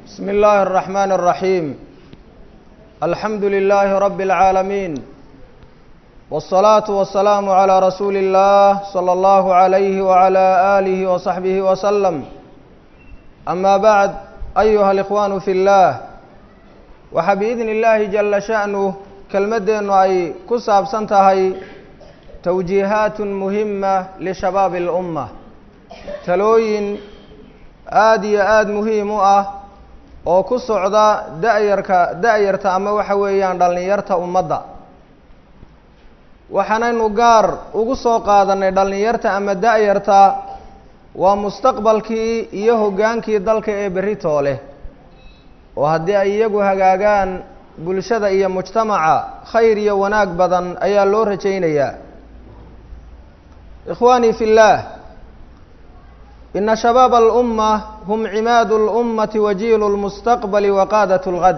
بسم الله الرحمن الرحيم الحمد لله رب العالمين والصلاة والسلام على رسول الله صلى الله عليه وعلى آله وصحبه وسلم أما بعد أيها الإخوان في الله waxaa biidni illaahi jalla sha'nuh kelmaddeennu ay ku saabsan tahay towjiihaatun muhima lishabaabi alumma talooyin aada iyo aada muhiim u ah oo ku socda da-yarka da-yarta ama waxa weeyaan dhallinyarta ummadda waxaanaynu gaar ugu soo qaadanay dhallinyarta ama da-yarta waa mustaqbalkii iyo hoggaankii dalka ee berri toole oo haddii ay iyagu hagaagaan bulshada iyo mujtamaca khayr iyo wanaag badan ayaa loo rajaynayaa ikhwaanii fi اllaah ina shabaab alumma hum cimaadu اlummati wajiilu اlmustaqbali wa qaadat اlgad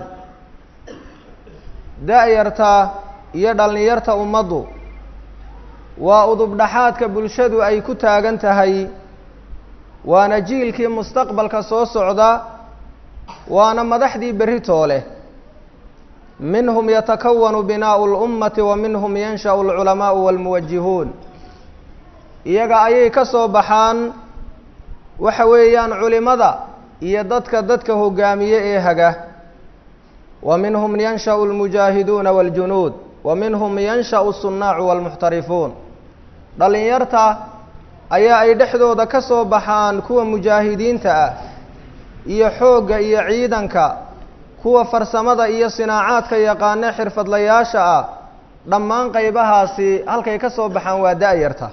da-yarta iyo dhallinyarta ummaddu waa udubdhaxaadka bulshadu ay ku taagan tahay waana jiilkii mustaqbalka soo socda waana madaxdii berri toole minhum yatakawanu binaau اlummati wa minhum yansha'u alculamaau walmuwajihuun iyaga ayay ka soo baxaan waxa weeyaan culimada iyo dadka dadka hogaamiye ee haga wa minhum yansha'u almujaahiduuna wاljunuud wa minhum yansha'u الsunnaacu wاlmuxtarifuun dhallinyarta ayaa ay dhexdooda ka soo baxaan kuwa mujaahidiinta ah iyo xoogga iyo ciidanka kuwa farsamada iyo sinaacaadka yaqaane xirfadlayaasha ah dhammaan qaybahaasi halkay ka soo baxaan waa da-yarta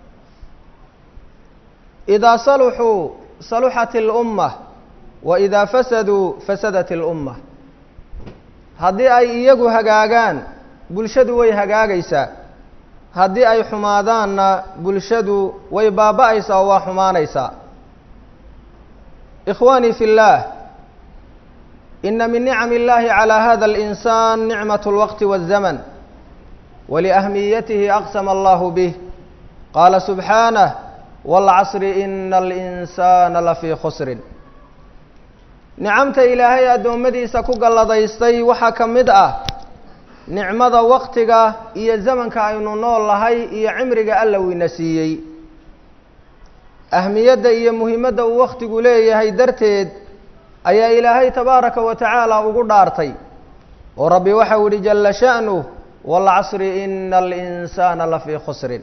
idaa saluxuu saluxat اlumma wa idaa fasaduu fasadat اlumma haddii ay iyagu hagaagaan bulshadu way hagaagaysaa haddii ay xumaadaanna bulshadu way baaba-aysaa oo waa xumaanaysaa ikhwaanii fi اllah ina min nicam اllahi calى hada اlinsan nicmaة اlwaqti wالzaman waliahmiyatihi aqsama allahu bih qaala subxaanah wاlcasri ina alinsana lafii khusrin nicamta ilaahay addoommadiisa ku galladaystay waxaa ka mid ah nicmada waqtiga iyo zamanka aynu nool lahay iyo cimriga alla wina siiyey ahmiyadda iyo muhimadda uu wakhtigu leeyahay darteed ayaa ilaahay tabaaraka wa tacaala ugu dhaartay oo rabbi waxau yihi jalla sha'nuh waalcasri ina alinsaana lafii khusrin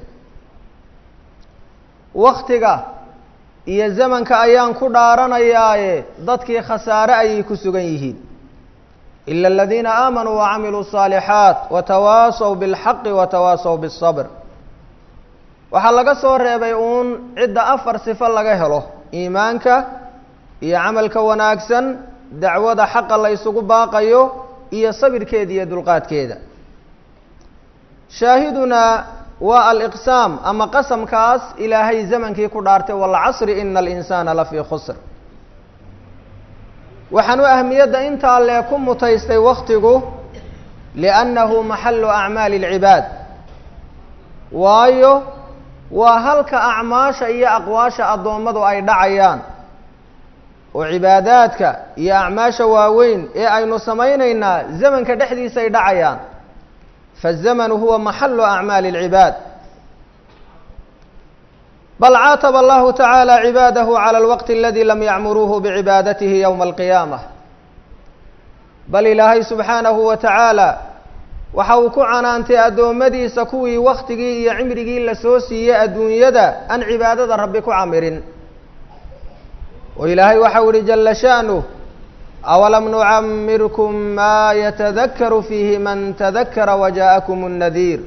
waktiga iyo zamanka ayaan ku dhaaranayaaye dadkii khasaare ayay ku sugan yihiin ila aladiina aamanuu wacamiluu الصaalixaat watawaasaw biاlxaqi watawaasaw biالصabr waxaa laga soo reebay uun cidda afar sifo laga helo iimaanka iyo camalka wanaagsan dacwada xaqa la ysugu baaqayo iyo sabirkeeda iyo dulqaadkeeda shaahidunaa waa aliqsaam ama qasamkaas ilaahay zamankii ku dhaartay walcasri ina alinsaana lafii khusr waxaan u ahmiyadda intaa lee ku mutaystay waktigu liannahu maxalu acmaali اlcibaad waayo waa halka acmaasha iyo aqwaasha addoommadu ay dhacayaan oo cibaadaadka iyo acmaasha waaweyn ee aynu samaynaynaa zamanka dhexdiisa ay dhacayaan faالzamnu huwa maxalu acmaali اlcibaad bal caataba allahu tacaala cibaadahu calى اlwaqti aladi lam yacmuruuhu bicibaadatihi ywma alqiyaamah bal ilaahay subxaanahu wa tacaala waxa uu ku canaantay addoommadiisa kuwii waktigii iyo cimrigii la soo siiyey adduunyada aan cibaadada rabbi ku camirin oo ilaahay waxau ihi jala sha'nuh awalam nucamirkum maa yatadakaru fiihi man tadakara waja'akum اnnadiir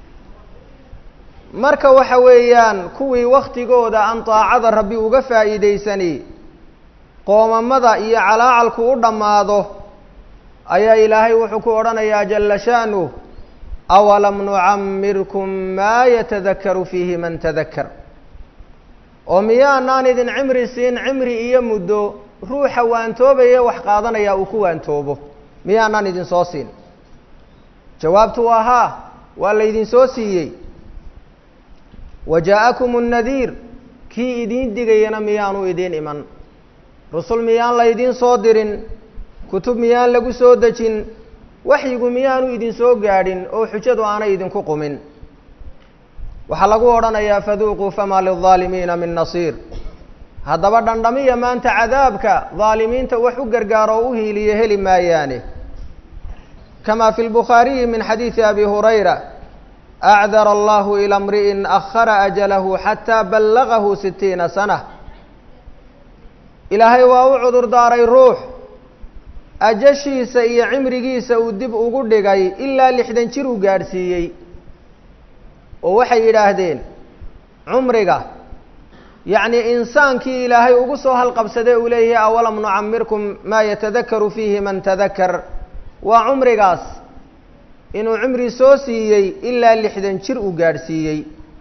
marka waxa weeyaan kuwii waktigooda aan daacada rabbi uga faa'iidaysani qoomamada iyo calaacalku u dhammaado ayaa ilaahay wuxuu ku odhanayaa jala sha'nuh awalam nucamirkum maa yatadakaru fiihi man tadakar oo miyaanaan idin cimri siin cimri iyo muddo ruuxa waantoobaya wax qaadanaya uu ku waantoobo miyaanaan idin soo siin jawaabtu waa haa waa laydin soo siiyey wa jaa-akum nnadiir kii idiin digayana miyaanu idiin iman rusul miyaan laydiin soo dirin kutub miyaan lagu soo dejin waxyigu miyaanu idin soo gaadhin oo xujadu aanay idinku qumin waxaa lagu odhanayaa faduuquu famaa lilظaalimiina min nasiir haddaba dhandhamiya maanta cadaabka daalimiinta wax u gargaaro oo u hiiliya heli maayaane kama fi lbukhaariyi min xadiidi abi hurayra acdara allahu ila mri'in akhara ajalahu xataa ballagahu sitiina sana ilaahay waa u cudur daaray ruux ajashiisa iyo cimrigiisa uu dib ugu dhigay ilaa lixdan jir uu gaadhsiiyey oo waxay yidhaahdeen cumriga yacni insaankii ilaahay ugu soo halqabsadee uu leeyahay awalam nucamirkum maa yatadakaru fiihi man tadakar waa cumrigaas inuu cimri soo siiyey ilaa lixdan jir uu gaadhsiiyey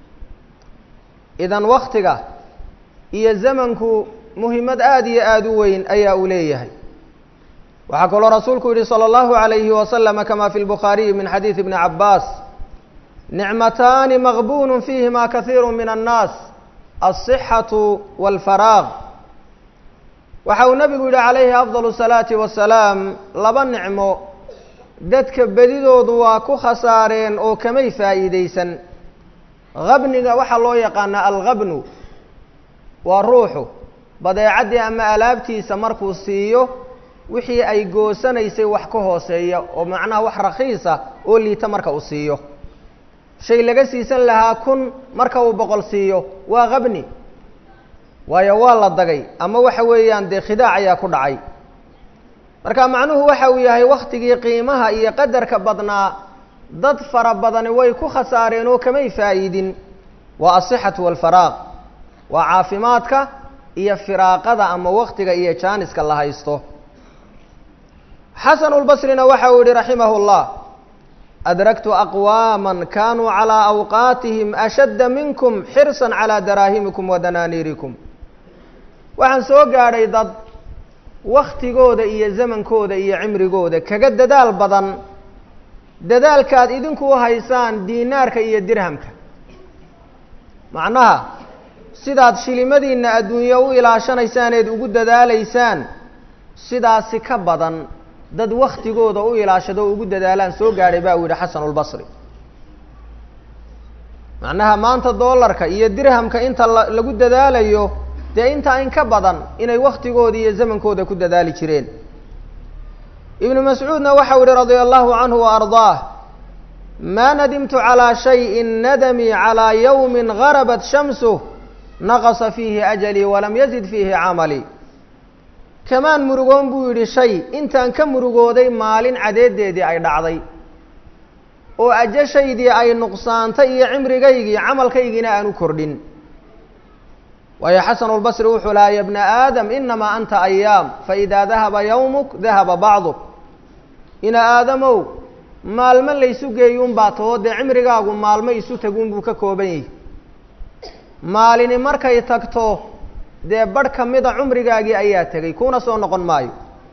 idan waktiga iyo zamanku muhiimad aada iyo aada u weyn ayaa uu leeyahay waxaa kaloo rasuulku yihi salى اllahu عalayhi waslama kama fi lbukhaariyi min xadiidi bni cabaas nicmataani maqbunu fiihima kahiiru min annaas alصixatu wاlfaraaq waxa uu nabigu yihi calayhi afضal الsalaati wasalaam laba nicmo dadka bedidoodu waa ku khasaareen oo kamay faa'iideysan habniga waxaa loo yaqaanaa alghabnu waa ruuxu badeecaddii ama alaabtiisa markuu siiyo wixii ay goosanaysay wax ka hooseeya oo macnaha wax rakhiisa oo liita marka uu siiyo shay laga siisan lahaa kun marka uu boqol siiyo waa habni waayo waa la dagay ama waxa weeyaan dee khidaac ayaa ku dhacay marka macnuhu waxa uu yahay waktigii qiimaha iyo qadarka badnaa dad fara badani way ku khasaareen oo kamay faa'iidin waa asixatu waalfaraaq waa caafimaadka iyo firaaqada ama waktiga iyo jaaniska la haysto xasanu lbasrina waxa uu yihi raximah اllah adraktu aqwaama kanuu calىa awqaatihim ashadda minkum xirsa calى daraahimikum wa danaaniirikum waxaan soo gaadhay dad waktigooda iyo zamankooda iyo cimrigooda kaga dadaal badan dadaalkaad idinku haysaan diinaarka iyo dirhamka macnaha sidaad shilimadiina adduunye u ilaashanaysaan eed ugu dadaalaysaan sidaasi ka badan dad waktigooda u ilaashado o ugu dadaalaan soo gaadhay ba uu yihi xasanulbasri macnaha maanta doolarka iyo dirhamka inta la lagu dadaalayo dee intaa in ka badan inay waktigooda iyo zamankooda ku dadaali jireen ibnu mascuudna waxau yihi radia allahu canhu wa ardaah maa nadimtu calىa shayin nadamii calىa yawmi garabat shamsuh naqasa fiihi ajalii walam yazid fiihi camalii kamaan murugoon buu yidhi shay intaan ka murugooday maalin cadeedeedii ay dhacday oo ajashaydii ay nuqsaantay iyo cimrigaygii camalkaygiina aan u kordhin waayo xasanulbasri wuxuu lahaa ya bna aadam inamaa anta ayaam faidaa dahaba yawmuk dahaba bacduk ina aadamow maalmo laysu geeyuunbaa taho dee cimrigaagu maalmo isu taguun buu ka kooban yahi maalini markay tagto dee barh ka mida cumrigaagii ayaa tegay kuna soo noqon maayo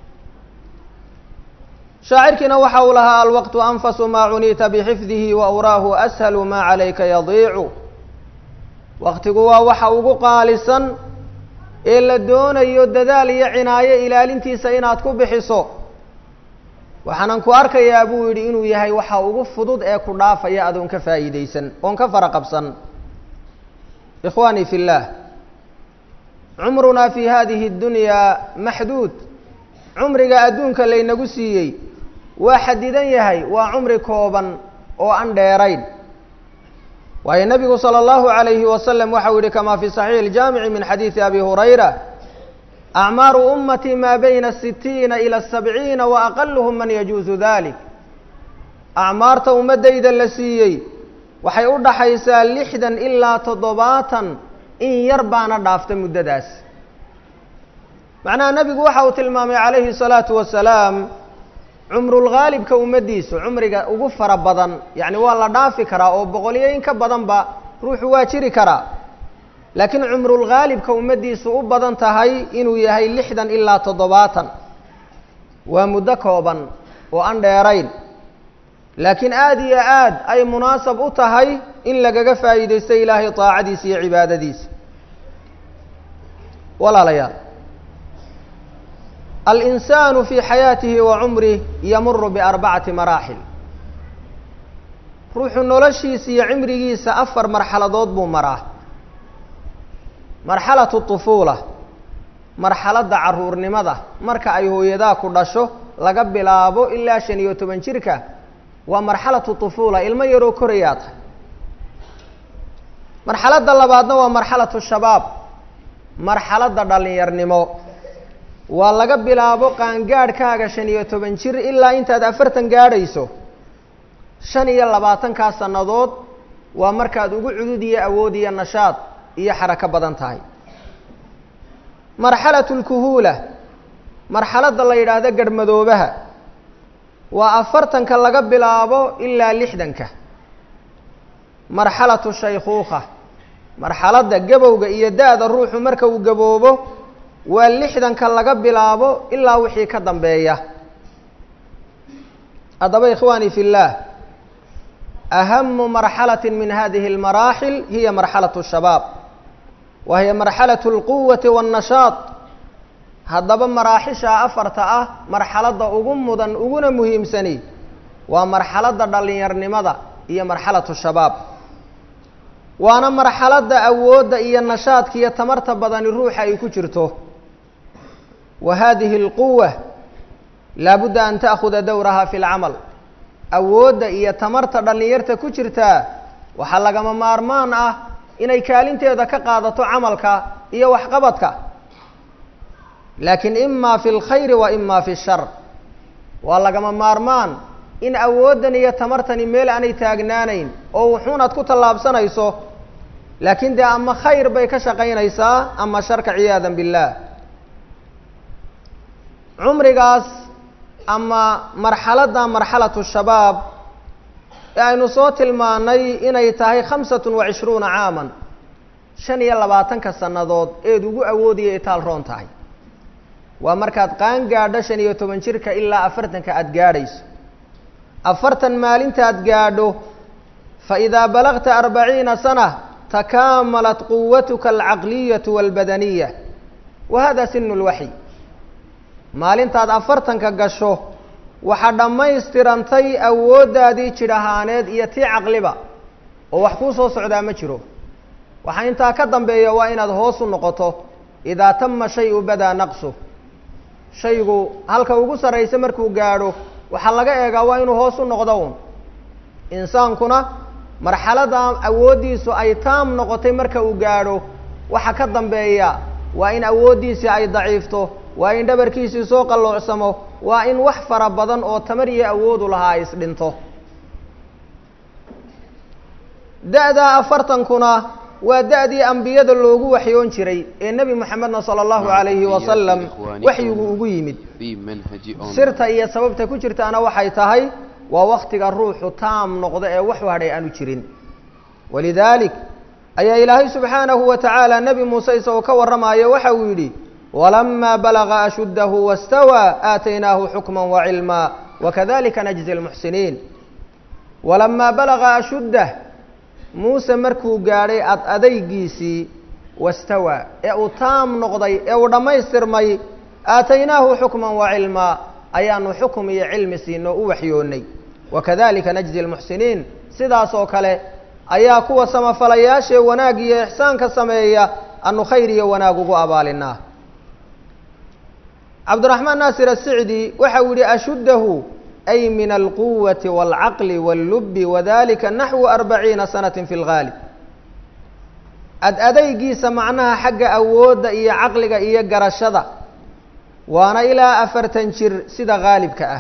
shaacirkiina waxa uu lahaa alwaqtu anfasu maa cuniita bixifdihi wa uraahu ashalu maa calayka yadiicu waktigu waa waxa ugu qaalisan ee la doonayo dadaal iyo cinaayo ilaalintiisa inaad ku bixiso waxaanan ku arkayaa buu yidhi inuu yahay waxa ugu fudud ee ku dhaafaya adoon ka faa'iidaysan oon ka fara qabsan ikhwaanii fi اllah cumrunaa fi hadihi اddunyaa maxduud cumriga adduunka laynagu siiyey waa xadidan yahay waa cumri kooban oo aan dheerayn waayo nebigu salى اllahu عalayhi wasalam waxau yihi kama fi صaxiix اljaamici min xadiidi abi hurayra acmaaru ummati maa bayna sitiina ilى sabciina wa aqaluhum man yajuusu dalik acmaarta ummaddayda la siiyey waxay u dhaxaysaa lixdan ilaa toddobaatan in yar baana dhaafta muddadaas macnaha nebigu waxa uu tilmaamay calayhi الsalaatu wasalaam cumrulghaalibka ummaddiisu cumriga ugu fara badan yacni waa la dhaafi karaa oo boqolyo in ka badanba ruuxu waa jiri karaa laakiin cumrulghaalibka ummaddiisu u badan tahay inuu yahay lixdan ilaa toddobaatan waa muddo kooban oo aan dheerayn laakiin aada iyo aad ay munaasab u tahay in lagaga faa'iidaysto ilaahay daacadiisa iyo cibaadadiisa walaalayaal alinsaanu fii xayaatihi wa cumrih yamuru biarbacati maraaxil ruuxu noloshiisa iyo cimrigiisa afar marxaladood buu maraa marxalatu طufuula marxaladda caruurnimada marka ay hooyadaa ku dhasho laga bilaabo ilaa shan iyo toban jirka waa marxalatu طufuula ilmo yaroo korayaa tahay marxaladda labaadna waa marxalatu shabaab marxaladda dhallinyarnimo waa laga bilaabo qaangaadhkaaga shan iyo toban jir ilaa intaad afartan gaadhayso shan iyo labaatankaa sannadood waa markaad ugu cudud iyo awood iyo nashaad iyo xarako badan tahay marxalatu lkuhuula marxaladda la yidhaahdo garhmadoobaha waa afartanka laga bilaabo ilaa lixdanka marxalatu shaykhuukha marxaladda gabowga iyo da-da ruuxu marka uu gaboobo waa lixdanka laga bilaabo ilaa wixii ka dambeeya haddaba ikhwaani fi اllah ahamu marxalati min hadihi اlmaraaxil hiya marxalaة الshabaab wa hiya marxalaة اlquwati wالnashaaط haddaba maraaxishaa afarta ah marxaladda ugu mudan uguna muhiimsani waa marxaladda dhallinyarnimada iyo marxalaة الshabaab waana marxaladda awoodda iyo nashaadka iyo tamarta badani ruuxa ay ku jirto wa hadihi اlquwa laabudda an ta'khuda dowraha fi اlcamal awoodda iyo tamarta dhallinyarta ku jirtaa waxaa lagama maarmaan ah inay kaalinteeda ka qaadato camalka iyo waxqabadka laakiin ima fi اlkhayri wa ima fi الshar waa lagama maarmaan in awooddan iyo tamartani meel aanay taagnaanayn oo wuxuunaad ku tallaabsanayso laakiin dee ama khayr bay ka shaqaynaysaa ama sharka ciyaada biاllah cumrigaas ama marxaladda marxalatu shabaab ee aynu soo tilmaanay inay tahay khamsatun wa cishruuna caaman shan iyo labaatanka sannadood eed ugu awoodiya itaal roon tahay waa markaad qaan gaadho shan iyo toban jirka ilaa afartanka aada gaadhayso afartan maalintaad gaadho fa idaa balagta arbaciina sana takaamalat quwatuka alcaqliyatu waalbadaniya wa hada sinu lwaxyi maalintaad afartanka gasho waxaa dhammaystirantay awooddaadii jidh ahaaneed iyo tii caqliba oo wax kuu soo socdaa ma jiro waxaa intaa ka dambeeya waa inaad hoos u noqoto idaa tama shay-u badaa naqsu shaygu halka ugu sarraysa markuu gaadho waxaa laga eegaa waa inuu hoos u noqdo un insaankuna marxaladda awooddiisu ay taam noqotay marka uu gaadho waxa ka dambeeya waa in awooddiisii ay daciifto waa in dhabarkiisii soo qalloocsamo waa in wax fara badan oo tamar iyo awoodu lahaa ay isdhinto da-daa afartankuna waa da-dii ambiyada loogu waxyoon jiray ee nebi moxamedna sala allahu calayhi wasalam waxyigu ugu yimid sirta iyo sababta ku jirtaana waxay tahay waa waktiga ruuxu taam noqdo ee wax hadhay aanu jirin walidaalik ayaa ilaahay subxaanahu wa tacaala nebi muuse isagoo ka warramayo waxa uu yidhi walamaa balaga ashuddahu wastawaa aataynaahu xukma wacilmaa wakadalika najzi lmuxsiniin walamaa balaga ashuddah muuse markuu gaadhay ad adaygiisii wastawaa ee uu taam noqday ee uu dhammaystirmay aataynaahu xukman wa cilmaa ayaanu xukum iyo cilmi siinoo u waxyoonnay wakadalika najzi lmuxsiniin sidaas oo kale ayaa kuwa samafalayaashee wanaag iyo ixsaanka sameeya anu khayr iyo wanaag ugu abaalinaa cabdiraxmaan naasir asicdi waxa uu yihi ashuddahu ay min alquwati wاlcaqli wاllubi wadalika naxwu arbaciina sanati fi lgaalib ad adaygiisa macnaha xagga awoodda iyo caqliga iyo garashada waana ilaa afartan jir sida haalibka ah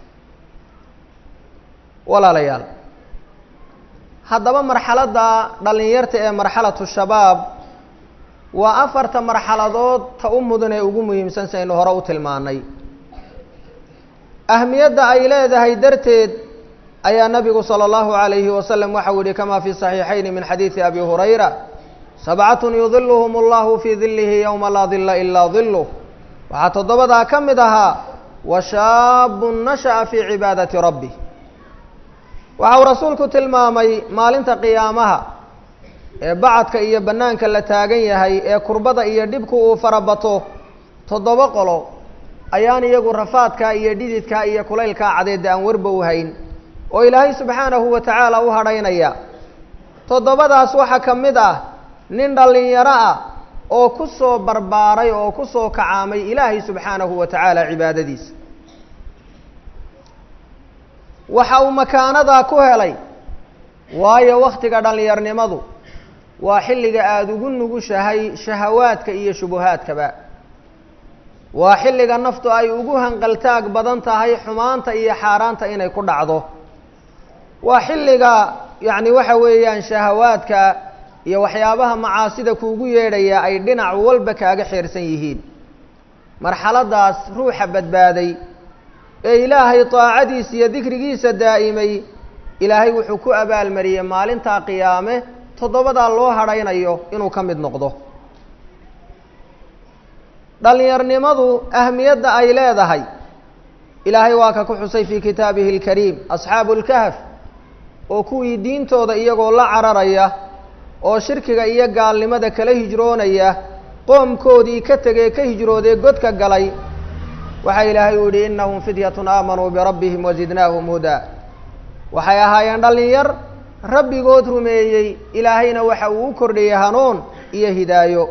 walaalayaal haddaba marxaladda dhallinyarta ee marxalatu shabaab waa afarta marxaladood ta u mudan ee ugu muhiimsan saynu hore u tilmaanay ahmiyadda ay leedahay darteed ayaa nabigu salى اllahu عalayhi wasalam waxau yihi kama fi صaxiixayni min xadiidi abi hurayra sabcatun yudiluhum اllahu fii dilihi ywma laa dila ilaa diluh waxaa toddobadaa ka mid ahaa washaabu nashaأa fii cibaadati rabbi waxa uu rasuulku tilmaamay maalinta qiyaamaha ee bacadka iyo bannaanka la taagan yahay ee kurbada iyo dhibku uu farabato toddoba qolo ayaan iyagu rafaadkaa iyo dhididkaa iyo kulaylkaa cadeedda aan warba u hayn oo ilaahay subxaanahu wa tacaala u hadhaynaya toddobadaas waxaa ka mid ah nin dhallinyaro ah oo ku soo barbaaray oo ku soo kacaamay ilaahay subxaanahu wa tacaala cibaadadiisa waxa uu makaanadaa ku helay waayo wakhtiga dhallinyarnimadu waa xilliga aada ugu nugushahay shahawaadka iyo shubuhaadkaba waa xilliga naftu ay ugu hanqaltaag badan tahay xumaanta iyo xaaraanta inay ku dhacdo waa xilliga yacni waxa weeyaan shahawaadka iyo waxyaabaha macaasida kuugu yeedhaya ay dhinac walba kaaga xeersan yihiin marxaladaas ruuxa badbaaday ee ilaahay daacadiisa iyo dikrigiisa daa'imay ilaahay wuxuu ku abaalmariyey maalintaa qiyaame toddobadaa loo hadhaynayo inuu ka mid noqdo dhallinyarnimadu ahmiyadda ay leedahay ilaahay waa ka ku xusay fii kitaabihi alkariim asxaabu lkahf oo kuwii diintooda iyagoo la cararaya oo shirkiga iyo gaalnimada kala hijroonaya qoomkoodii ka tegee ka hijroodee godka galay waxaa ilaahay uu yihi innahum fityatun aamanuu birabbihim wazidnaahum hudaa waxay ahaayeen dhallinyar rabbigood rumeeyey ilaahayna waxa uu u kordhiyey hanuun iyo hidaayo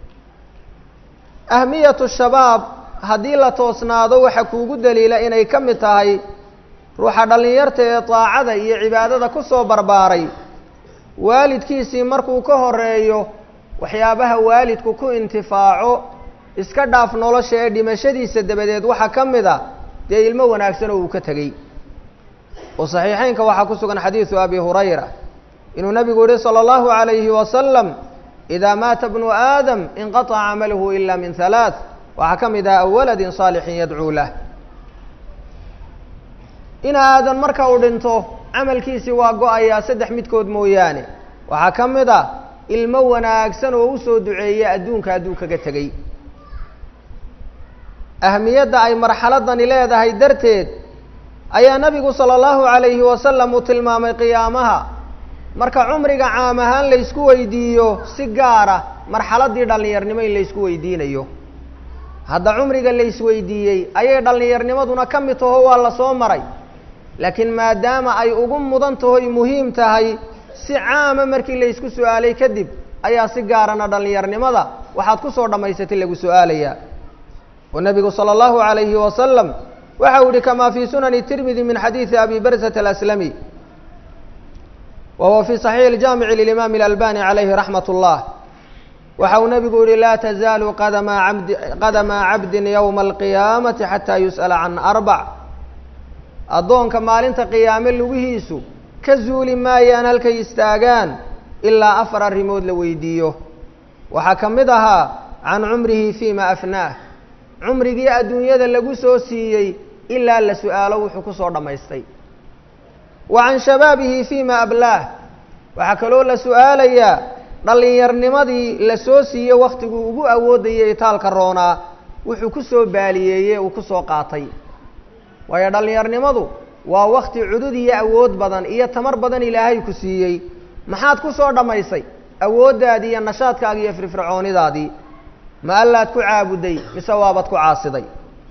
ahmiyatu shabaab haddii la toosnaado waxa kuugu daliila inay ka mid tahay ruuxa dhallinyarta ee daacada iyo cibaadada ku soo barbaaray waalidkiisii markuu ka horeeyo waxyaabaha waalidku ku intifaaco iska dhaaf nolosha ee dhimashadiisa dabadeed waxaa ka mid a dee ilmo wanaagsan oo uu ka tegey oo saxiixeynka waxaa ku sugan xadiidu abi hurayra inuu nabigu yihi salى اllahu عalayhi wasalam idaa maata bnu aadam inqaطca camaluhu ila min halaaث waxaa ka mid ah aw waladin saalixin yadcuu lah in aadan marka uu dhinto camalkiisii waa go-ayaa saddex midkood mooyaane waxaa ka mid ah ilmo wanaagsan oo usoo duceeya adduunka hadduu kaga tegey ahmiyadda ay marxaladani leedahay darteed ayaa nabigu sala allahu calayhi wasalam uu tilmaamay qiyaamaha marka cumriga caam ahaan laysku weydiiyo si gaara marxaladii dhallinyarnimo in laysku weydiinayo hadda cumriga laysweydiiyey ayay dhallinyarnimaduna ka mid taho waa la soo maray laakiin maadaama ay ugu mudan tahoy muhiim tahay si caama markii laysku su-aalay kadib ayaa si gaarana dhallinyarnimada waxaad ku soo dhammaysatay lagu su-aalayaa oo nabigu salى اllahu عalayhi wasalam waxa uu yihi kama fi sunani tirmidi min xadiidi abi barsat alaslami wa huwa fi صaxiix اljamici lilimaam اlalbani calayhi raxmat اllah waxa uu nabigu yihi laa tazaalu qadama abdi qadama cabdin ywma alqiyaamati xataa yus'ala can arbac addoonka maalinta qiyaame lugihiisu ka zuuli maayaan halkay istaagaan ilaa afar arrimood la weydiiyo waxaa ka mid ahaa can cumrihi fima afnaah cumrigii adduunyada lagu soo siiyey ilaa la su-aalo wuxuu ku soo dhammaystay wa can shabaabihi fima ablaah waxaa kaloo la su-aalayaa dhallinyarnimadii la soo siiyey wakhtiguu ugu awoodayay itaalka roonaa wuxuu ku soo baaliyeeye uu ku soo qaatay waayo dhallinyarnimadu waa wakti cudud iyo awood badan iyo tamar badan ilaahay ku siiyey maxaad ku soo dhammaysay awooddaadii iyo nashaadkaagii iyo firfircoonidaadii ma allaad ku caabuday mise waabad ku caasiday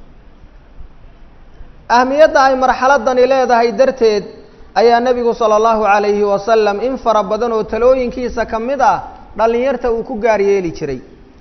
ahmiyadda ay marxaladani leedahay darteed ayaa nebigu sala allahu calayhi wasalam in fara badan oo talooyinkiisa ka mid ah dhallinyarta uu ku gaar yeeli jiray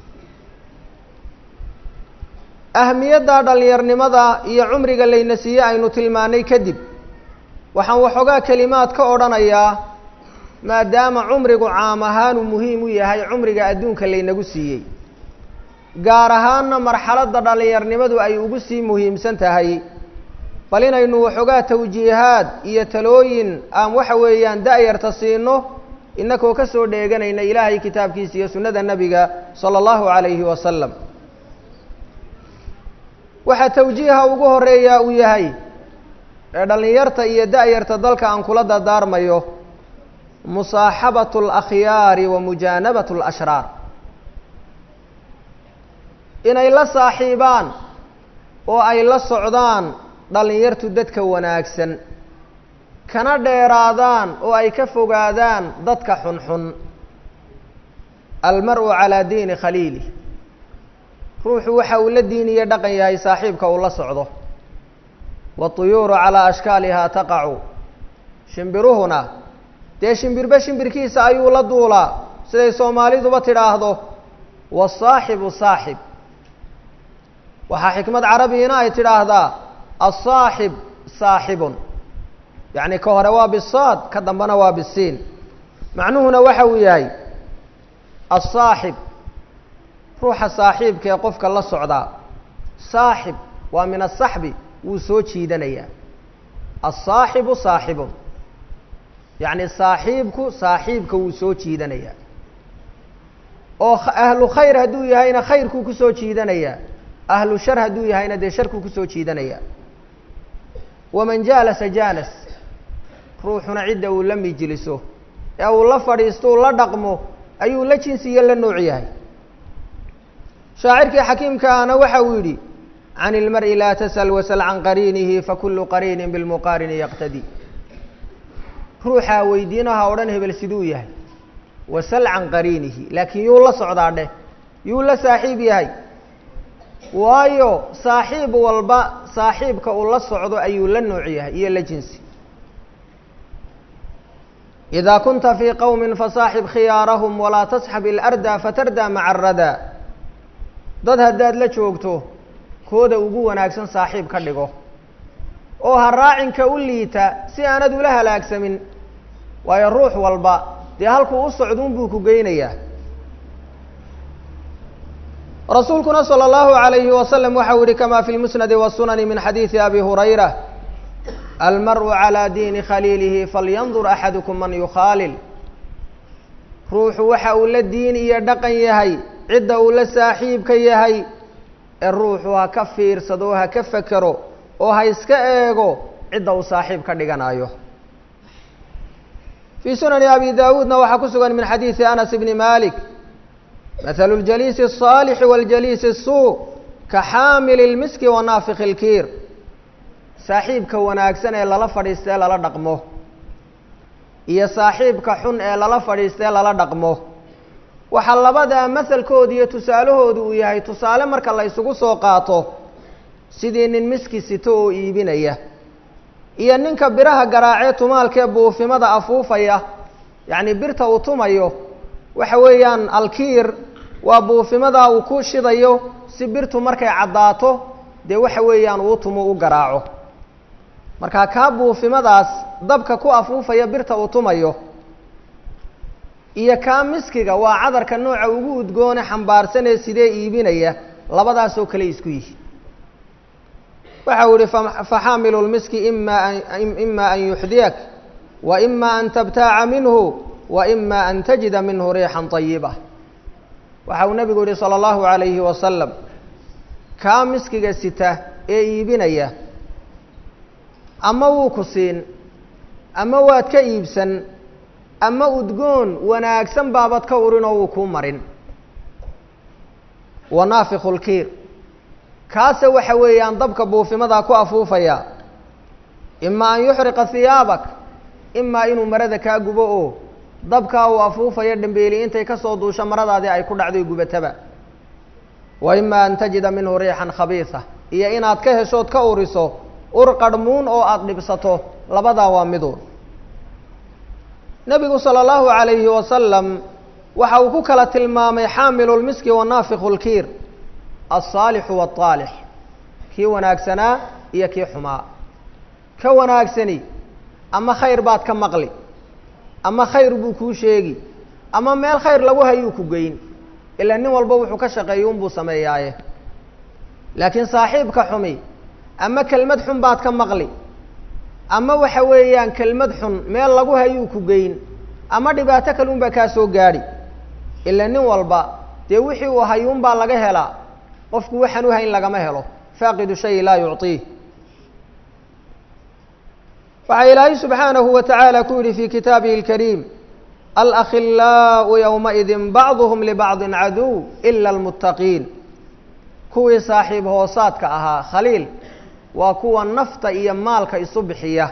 ahmiyadda dhallinyarnimada iyo cumriga layna siiyey aynu tilmaanay kadib waxaan waxoogaa kelimaad ka odhanayaa maadaama cumrigu caam ahaanuu muhiim u yahay cumriga adduunka laynagu siiyey gaar ahaanna marxaladda dhallinyarnimadu ay ugu sii muhiimsan tahay bal inaynu waxoogaa tawjiihaad iyo talooyin aan waxa weeyaan da-yarta siino inakoo ka soo dheeganayna ilaahay kitaabkiisa iyo sunnada nebiga sala allahu calayhi wasalam waxaa tawjiiha ugu horeeyaa uu yahay ee dhallinyarta iyo da-yarta dalka aan kula dardaarmayo musaaxabatu alakhyaari wa mujaanabatu alashraar inay la saaxiibaan oo ay la socdaan dhallinyartu dadka wanaagsan kana dheeraadaan oo ay ka fogaadaan dadka xunxun almar-u calaa diini khaliili ruuxu waxa uu la diiniyo dhaqan yahay saaxiibka uu la socdo waatuyuuru calaa ashkaalihaa taqacu shimbiruhuna dee shimbirba shimbirkiisa ayuu la duulaa siday soomaaliduba tidhaahdo wasaaxibu saaxib waxaa xikmad carabigina ay tidhaahdaa asaaxib saaxibun yacni ka hore waa bisaad ka dambena waa bisiin macnuhuna waxa uu yahay asaaxib ruuxa saaxiibka ee qofka la socdaa saaxib waa min asaxbi wuu soo jiidanayaa asaaxibu saaxibun yacni saaxiibku saaxiibka wuu soo jiidanayaa oo ahlu khayr hadduu yahayna khayrkuu kusoo jiidanayaa ahlu shar hadduu yahayna dee sharkuu kusoo jiidanayaa waman jaalasa jaalas ruuxuna cidda uu la mijliso ee uu la fadhiisto uu la dhaqmo ayuu la jinsiyo la nooc yahay shaacirkii xakiimka ahna waxa uu yidhi can ilmari laa tasal wasal can qariinihi fakulu qariinin bilmuqaarini yaqtadi ruuxaa weydiinaha odhan hebel siduu yahay wasal can qariinihi laakiin yuu la socdaa dheh yuu la saaxiib yahay waayo saaxiib walba saaxiibka uu la socdo ayuu la nooc yahay iyo la jinsi إida kunta fii qowmi fasaaxib khiyaarahum walaa tasxab ilarda fatardaa maca aradaa dad haddaad la joogto kooda ugu wanaagsan saaxiib ka dhigo oo ha raacinka u liita si aanad ula halaagsamin waayo ruux walba dee halkuu u socduun buu ku geynayaa rasuulkuna salى اllahu عalayhi wasalam waxa u yihi kama fi lmusnadi wالsunani min xadiidi abi hurayra almarءu calى diini khaliilihi falyandur axadukum man yukhaalil ruuxu waxa uu la diin iyo dhaqan yahay cidda uu la saaxiibka yahay ee ruuxu ha ka fiirsado ha ka fekero oo ha iska eego cidda uu saaxiib ka dhiganayo fii sunani abi dawuudna waxaa ku sugan min xadiidi anas bni malik mathalu ljaliisi الصaalixi waاljaliisi الsuu ka xaamili اlmiski wa naafiki اlkiir saaxiibka wanaagsan ee lala fadhiista ee lala dhaqmo iyo saaxiibka xun ee lala fadhiista ee lala dhaqmo waxaa labadaa masalkooda iyo tusaalahoodu uu yahay tusaale marka la isugu soo qaato sidii nin miski sito oo iibinaya iyo ninka biraha garaacee tumaalkee buufimada afuufaya yacni birta uu tumayo waxa weeyaan alkiir waa buufimadaa uu ku shidayo si birtu markay caddaato dee waxa weeyaan uu tumo u garaaco markaa kaa buufimadaas dabka ku afuufaya birta uu tumayo iyo kaa miskiga waa cadarka nooca ugu udgoone xambaarsanee sidee iibinaya labadaasoo kale isku yihi waxa uu yihi faxaamilu lmiski ima ima an yuxdiyak wa ima an tabtaaca minhu wa ima an tajida minhu riixan طayiba waxa uu nabigu yihi salى اllahu عalayhi wasalam kaa miskiga sita ee iibinaya ama wuu ku siin ama waad ka iibsan ama udgoon wanaagsan baabad ka urin oo wuu kuu marin wa naafiku lkiir kaase waxa weeyaan dabka buufimadaa ku afuufaya ima an yuxriqa hiyaabak imaa inuu marada kaa gubo oo dabkaa uu afuufayo dhambeeli intay kasoo duusho maradaadii ay ku dhacday gubataba wa ima an tajida minhu riixan khabiisa iyo inaad ka heshood ka uriso ur qarhmuun oo aada dhibsato labadaa waa miduun nebigu salى اllahu عalayhi wasalam waxa uu ku kala tilmaamay xaamilu lmiski wa naafiku lkiir alsaalixu wاطaalix kii wanaagsanaa iyo kii xumaa ka wanaagsani ama khayr baad ka maqli ama khayr buu kuu sheegi ama meel khayr lagu hayuu ku geyn ilaa nin walba wuxuu ka shaqeeya unbuu sameeyaaye laakiin saaxiibka xumi ama kelmad xun baad ka maqli ama waxa weeyaan kelmad xun meel lagu hayuu ku geyn ama dhibaato kale unbaa kaa soo gaadhi ila nin walba dee wixii uu hayuunbaa laga helaa qofku waxaan u hayn lagama helo faaqidu shayi laa yucطiih waxaa ilaahay subxaanahu wa tacaala ku yihi fi kitaabihi اlkariim alakhilaau ywmaidin bacduhm libacdi caduw ila almuttaqiin kuwii saaxiib hoosaadka ahaa khaliil waa kuwa nafta iyo maalka isu bixiya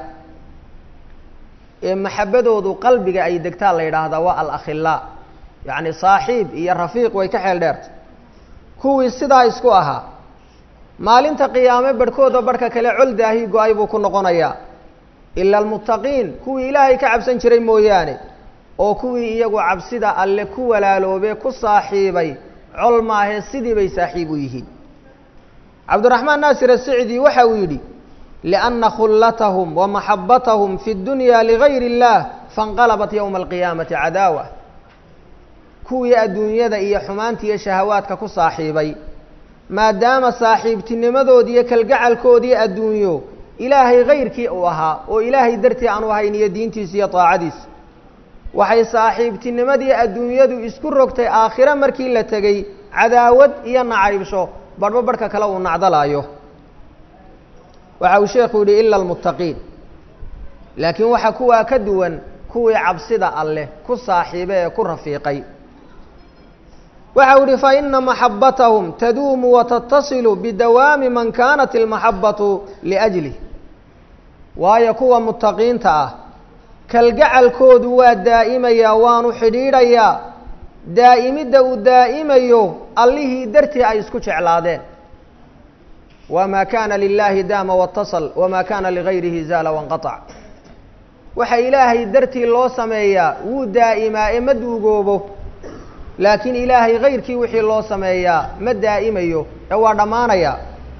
ee maxabadoodu qalbiga ay degtaa la yidhaahdaa waa alakhilaa yacni saaxiib iyo rafiiq way ka xeel dheerta kuwii sidaa isku ahaa maalinta qiyaame barhkooda barhka kale col daahii go-ay buu ku noqonayaa ila almuttaqiin kuwii ilaahay ka cabsan jiray mooyaane oo kuwii iyagu cabsida alle ku walaaloobee ku saaxiibay col maahee sidii bay saaxiib u yihiin cabdiraxmaan naasir asicdi waxa uu yidhi lianna khullatahum wa maxabbatahum fi dunya ligayr اllah faاnqalabat yowma alqiyaamati cadaawa kuwii adduunyada iyo xumaanta iyo shahawaadka ku saaxiibay maadaama saaxiibtinimadoodi iyo kalgacalkoodii adduunyo ilaahay kayrkii uu ahaa oo ilaahay dartii aanu ahayn iyo diintiisa iyo daacadiisa waxay saaxiibtinimadii adduunyadu isku rogtay aakhire markii la tegey cadaawad iyo nacaybsho barhba barhka kale uu nacdalaayo waxa uu sheekhu yidhi ila almuttaqiin laakiin waxa kuwaa ka duwan kuwii cabsida alleh ku saaxiibe ee ku rafiiqay waxa uu yihi faina maxabatahum taduumu watatasilu bidawaami man kanat ilmaxabatu liajlih waayo kuwa muttaqiinta ah kalgacalkoodu waa daa'imayaa waanu xidhiidhayaa daa'imidda uu daa'imayo allihii dartii ay isku jeclaadeen wma kana lilahi daama watasal wma kana ligayrihi zaala wanqaطc waxa ilaahay dartii loo sameeyaa wuu daa'imaa ee ma duugoobo laakiin ilaahay kayrkii wixii loo sameeyaa ma daa'imayo ee waa dhammaanaya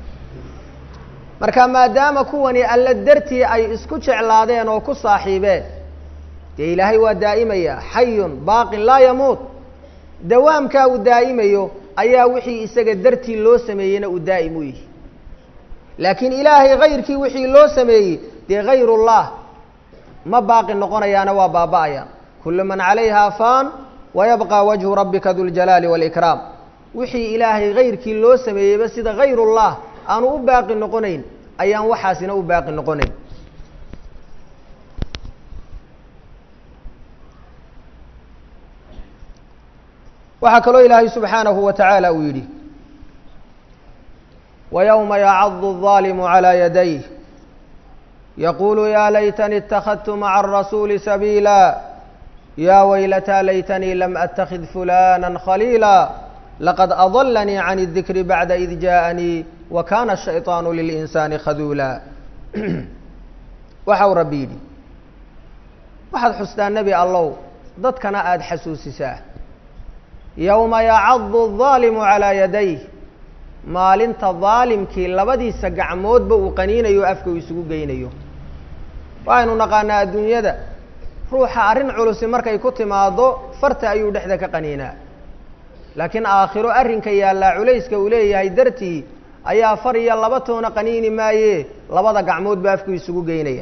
marka maadaama kuwani alle dartii ay isku jeclaadeen oo ku saaxiibeen dee ilaahay waa daa'imaya xayun baaqin laa yamuut dawaamkaa uu daa'imayo ayaa wixii isaga dartii loo sameeyeyna uu daa'im u yihi laakiin ilaahay kayrkii wixii loo sameeyey dee hayr ullah ma baaqi noqonayaana waa baaba'ayaan kullu man calayha faan wayabqa wajhu rabbika duljalaali wاlikraam wixii ilaahay kayrkii loo sameeyeyba sida hayrullah aanu u baaqi noqonayn ayaan waxaasina u baaqi noqonayn waxaa kaloo ilaahay subxaanahu wa tacaala uu yidhi ويوم يعض الظالم على يديه يقول يا ليتني اتخذت مع الرسول سبيلا يا ويلتى ليتني لم أتخذ فلانا خليلا لقد أضلني عن الذكر بعد إذ جاءني وكان الشيطان للإنسان خذولا waxau rabbi yidhi waxaad xustaa nebi allow dadkana aada xasuusisaa yowma yacadu الظaalimu calىa yadayh maalinta daalimkii labadiisa gacmoodba uu qaniinayo afka uu isugu geynayo waxaynu naqaanaa adduunyada ruuxa arrin culusi markay ku timaado farta ayuu dhexda ka qaniinaa laakiin aakhiro arrinka yaallaa culayska uu leeyahay dartii ayaa far iyo laba toona qaniini maaye labada gacmoodba afku isugu geynaya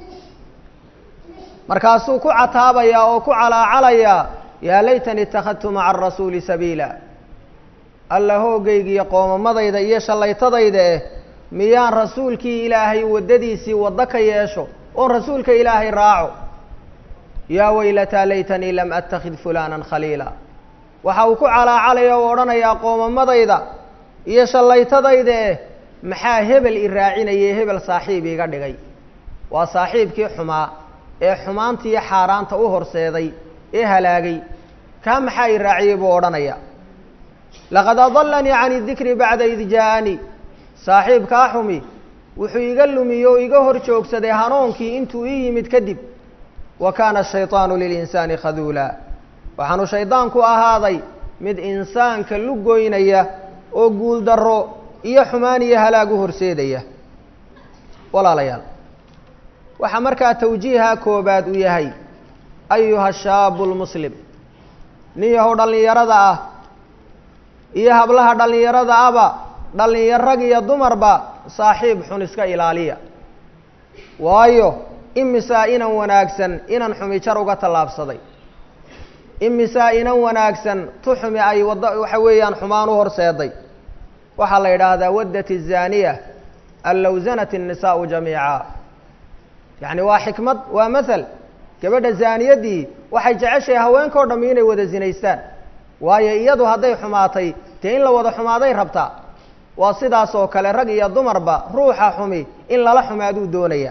markaasuu ku cataabayaa oo ku calaacalayaa yaa laytani ittakhadtu maca arasuuli sabiila alla hoogaygiiyo qoomamadayda iyo shallaytadayda eh miyaan rasuulkii ilaahay waddadiisii waddo ka yeesho oon rasuulka ilaahay raaco yaa weylataa laytanii lam attakhid fulaanan khaliila waxa uu ku calaacalaya oo odhanayaa qoomamadayda iyo shallaytadayda eh maxaa hebel i raacinayay hebel saaxiib iiga dhigay waa saaxiibkii xumaa ee xumaantiiyo xaaraanta u horseeday ee halaagay kaa maxaa i raaciyey buu odhanaya laqad adalanii can idikri bacda id jaa-anii saaxiibkaa xumi wuxuu iga lumiye oo iga hor joogsaday hanuunkii intuu ii yimid kadib wa kaana ashayطaanu lilinsaani khaduula waxaanu shaydaanku ahaaday mid insaanka lugoynaya oo guuldarro iyo xumaan iyo halaag u horseedaya walaalayaal waxaa markaa tawjiiha koobaad u yahay ayuha shaabu lmuslim nin yahow dhallinyarada ah iyo hablaha dhallinyarada aba dhallinyar rag iyo dumarba saaxiib xun iska ilaaliya waayo imisaa inan wanaagsan inan xumi jar uga tallaabsaday imisaa inan wanaagsan tu xumi ay wadda waxa weeyaan xumaan u horseeday waxaa la yidhaahdaa waddat الzaaniya an low zanat الnisaءu jamiica yacni waa xikmad waa mathal gabadha zaaniyaddii waxay jeceshahay haweenkao dhami inay wada zinaystaan waayo iyadu hadday xumaatay dee in la wada xumaaday rabtaa waa sidaas oo kale rag iyo dumarba ruuxa xumi in lala xumaaduu doonaya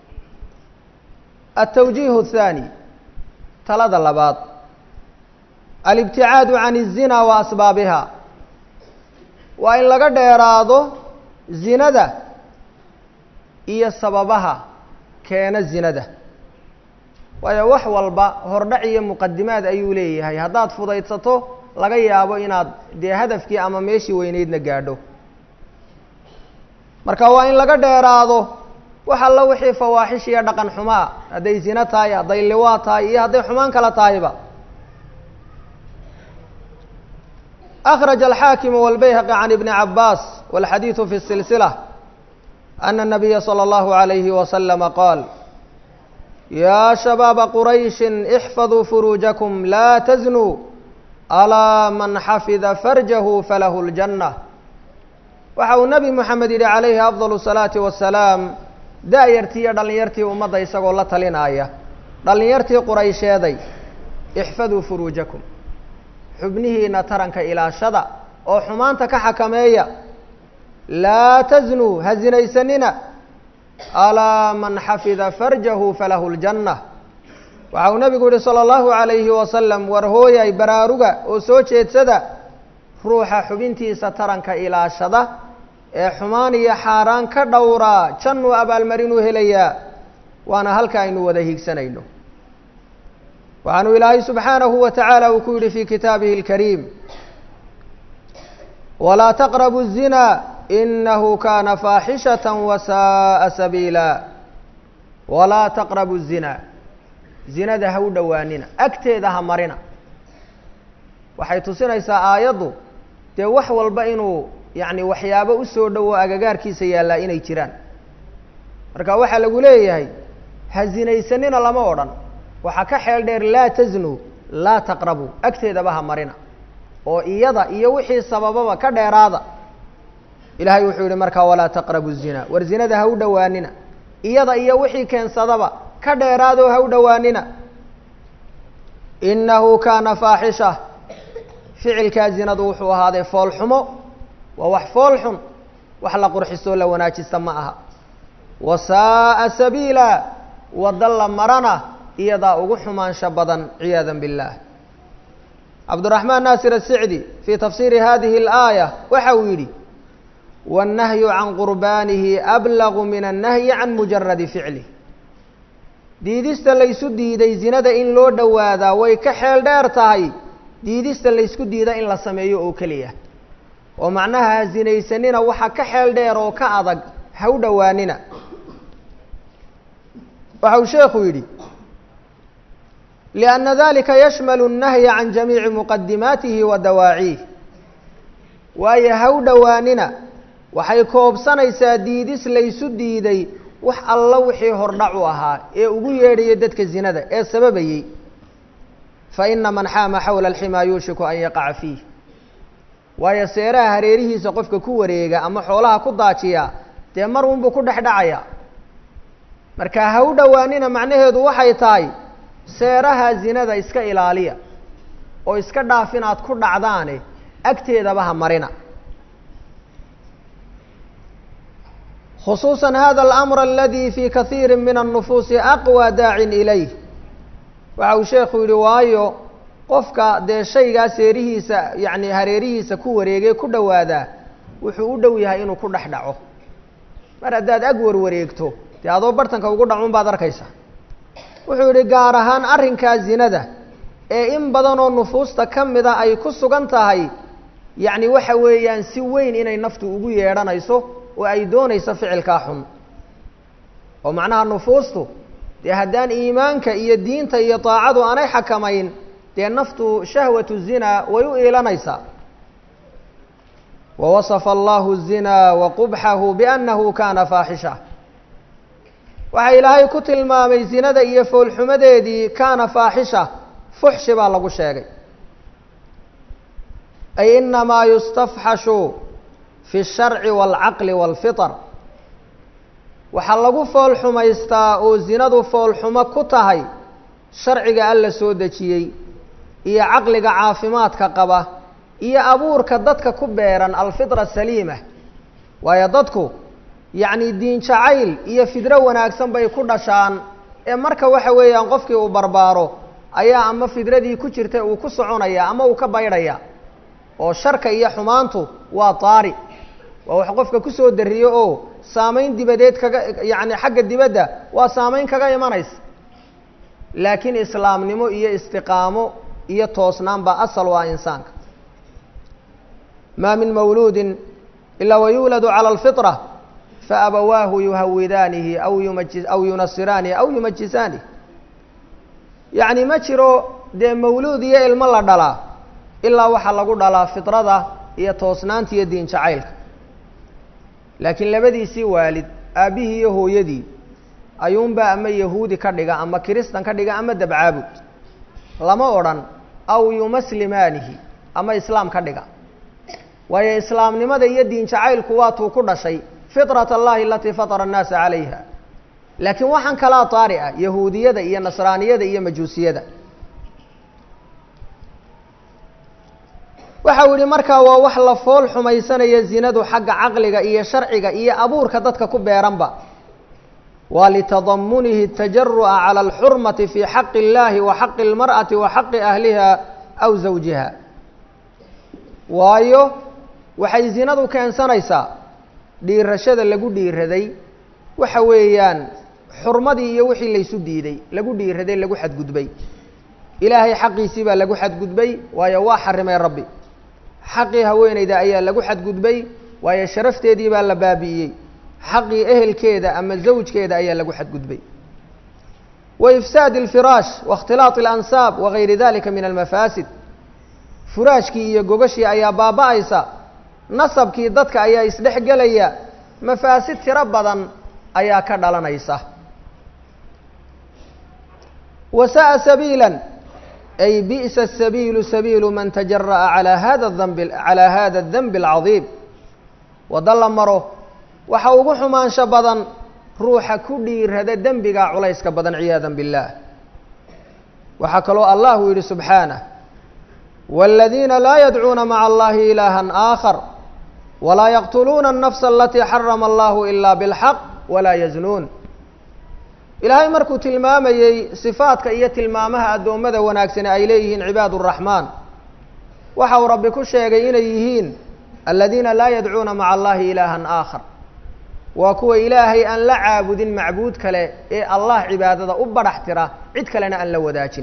altawjiih الthaani talada labaad alibticaadu can الzina wa asbaabiha waa in laga dheeraado zinada iyo sababaha keena zinada waayo wax walba hordhac iyo muqadimaad ayuu leeyahay haddaad fudaydsato laga yaabo inaad dee hadafkii ama meeshii weyneydna gaadho marka waa in laga dheeraado wax alla wixii fawaaxish iyo dhaqan xumaa hadday zino tahay hadday liwaa tahay iyo hadday xumaan kala tahayba أخرج الحاكم والبيهقي عن ابن عباس والحديث في السلسلة أن النبي صلى الله عليه وسلم قال يا شباب قريش احفظوا فروجكم لا تزنوا ألا من حفظ فرجه فله الجنة waxau nebi moxamed yidhi calayhi afdal الsalaati wasalaam da-yartii iyo dhallinyartii ummadda isagoo la talinaya dhallinyartii quraysheeday ixfaduu furuujakum xubnihiina taranka ilaashada oo xumaanta ka xakameeya laa taznuu ha zinaysanina alaa man xafida farjahu falahu ljanna waxa uu nebigu yihi salى اllahu عalayhi wasalam war hooyay baraaruga oo soo jeedsada ruuxa xubintiisa taranka ilaashada ee xumaan iyo xaaraan ka dhowraa jannuu abaalmarinuu helayaa waana halka aynu wada hiigsanayno waxaanu ilaahay subxaanahu wa tacaala uu ku yidhi fi kitaabihi اlkariim walaa taqrabu الzina inahu kana faaxishaة wasaءa sabiila walaa taqrabu الzina zinada ha u dhowaanina agteeda ha marina waxay tusinaysaa aayaddu dee wax walba inuu yacni waxyaabo usoo dhowo agagaarkiisa yaallaa inay jiraan marka waxaa lagu leeyahay ha zinaysanina lama odhan waxaa ka xeel dheer laa tasnu laa taqrabu agteedaba ha marina oo iyada iyo wixii sabababa ka dheeraada ilaahay wuxuu yihi markaa walaa taqrabu zina war zinada ha u dhowaanina iyada iyo wixii keensadaba ka dheeraadoo ha u dhowaanina inahu kaana faaxisha ficilkaa zinadu wuxuu ahaaday foolxumo waa wax fool xun wax la qurxisoo la wanaajista ma aha wasaaa sabiila wadda la marana iyadaa ugu xumaansho badan ciyaada biاllah cabduraxmaan naasir asicdi fii tafsiiri hadihi اlaaya waxa uu yidhi wالnahyu can qurbaanihi ablagu min الnahyi can mujaradi ficlih diidista laysu diiday zinada in loo dhowaadaa way ka xeel dheer tahay diidista laysku diida in la sameeyo oo keliya oo macnaha ha zinaysanina waxa ka xeel dheer oo ka adag ha u dhowaanina waxa uu sheekhu yidhi liأnna dalika yashmalu الnahya can jamiici muqadimaatihi wa dawaaciih waayo ha u dhowaanina waxay koobsanaysaa diidis laysu diiday wax alla wixii hordhac u ahaa ee ugu yeedhaya dadka zinada ee sababayey faina man xaama xawla alximaa yuushiku an yaqaca fiih waayo seeraha hareerihiisa qofka ku wareega ama xoolaha ku daajiya dee mar unbuu ku dhex dhacaya marka ha u dhowaanina macnaheedu waxay tahay seeraha zinada iska ilaaliya oo iska dhaaf inaad ku dhacdaane agteedaba ha marina khusuusa hada alamr aladi fi kaiiri min الnufuusi aqwى daacin ilayh waxa uu sheekhu yihi waayo qofka dee shaygaa seerihiisa yani hareerihiisa ku wareegay ku dhowaadaa wuxuu u dhow yahay inuu ku dhex dhaco mar haddaad ag warwareegto dee adoo bartanka ugu dhacun baad arkaysa wuxuu yihi gaar ahaan arrinkaa zinada ee in badanoo nufuusta ka mida ay ku sugan tahay yacni waxa weeyaan si weyn inay naftu ugu yeedhanayso oo ay doonayso ficilkaa xun oo macnaha nufuustu dee haddaan iimaanka iyo diinta iyo daacadu aanay xakamayn dee naftu shahwatu zina way u iilanaysaa wawasafa allahu الzina waqubxahu biannahu kana faaxisha waxaa ilaahay ku tilmaamay zinada iyo foolxumadeedii kaana faaxisha fuxshi baa lagu sheegay ay inamaa yustafxashu fi الsharci wاlcaqli wاlfiطr waxaa lagu fool xumaystaa oo zinadu foolxumo ku tahay sharciga alla soo dejiyey iyo caqliga caafimaadka qaba iyo abuurka dadka ku beeran alfitra saliima waayo dadku yacni diin jacayl iyo fidro wanaagsan bay ku dhashaan ee marka waxa weeyaan qofkii uu barbaaro ayaa ama fidradii ku jirta uu ku soconaya ama uu ka baydhaya oo sharka iyo xumaantu waa taari waa wax qofka kusoo dariyo oo saamayn dibadeed kaga yacni xagga dibadda waa saamayn kaga imanaysa laakiin islaamnimo iyo istiqaamo iyo toosnaan baa asal u ah insaanka maa min mawluudin ilaa wayuuladu cala alfitra faabawaahu yuhawidaanihi aw yumaji aw yunasiraanihi aw yumajisaanihi yacni ma jiro dee mawluud iyo ilmo la dhalaa ilaa waxaa lagu dhalaa fitrada iyo toosnaanta iyo diin jacaylka laakiin labadiisii waalid aabbihii iyo hooyadii ayuunbaa ama yahuudi ka dhiga ama kiristan ka dhiga ama dabcaabud lama odhan aw yumaslimaanihi ama islaam ka dhiga waayo islaamnimada iyo diin jacaylku waatuu ku dhashay fitrat allahi alatii fatara annaasa calayha laakiin waxaan kalaa taari ah yahuudiyada iyo nasraaniyada iyo majuusiyada waxa uu yihi markaa waa wax la fool xumaysanaya zinadu xagga caqliga iyo sharciga iyo abuurka dadka ku beeranba waa litadamunihi tajaru'a cala alxurmati fi xaqi اllahi wa xaqi اlmar'ati wa xaqi ahliha aw zawjiha waayo waxay zinadu keensanaysaa dhiirashada lagu dhiiraday waxa weeyaan xurmadii iyo wixii laysu diiday lagu dhiiraday lagu xadgudbay ilaahay xaqiisii baa lagu xadgudbay waayo waa xarimay rabbi xaqii haweeneyda ayaa lagu xadgudbay waayo sharafteedii baa la baabi'iyey xaqii ehelkeeda ama zawjkeeda ayaa lagu xadgudbay wa ifsaadi alfiraash wa ikhtilaaطi alansaab wa gayri dalika min almafaasid furaashkii iyo gogashii ayaa baaba'aysa nasabkii dadka ayaa isdhex gelaya mafaasid tiro badan ayaa ka dhalanaysa wasa'a sabiila ay bi'sa sabiilu sabiilu man tajara'a calaa hada danbi calaa hada adanbi alcadiim waddo la maro waxa ugu xumaansho badan ruuxa ku dhiirada dembigaa culayska badan ciyaada biاllah waxaa kaloo allah uu yidhi subxaanah wاladiina laa yadcuuna maca allahi ilaaha aakhar walaa yaqtuluuna الnafsa alatii xarama allahu ila bاlxaq walaa yaznuun ilaahay markuu tilmaamayey sifaadka iyo tilmaamaha addoommada wanaagsani ay leeyihiin cibaad الraxmaan waxa uu rabbi ku sheegay inay yihiin aladiina laa yadcuuna maca allahi ilaaha aakhar waa kuwa ilaahay aan la caabudin macbuud kale ee allah cibaadada u badhax tira cid kalena aan la wadaajin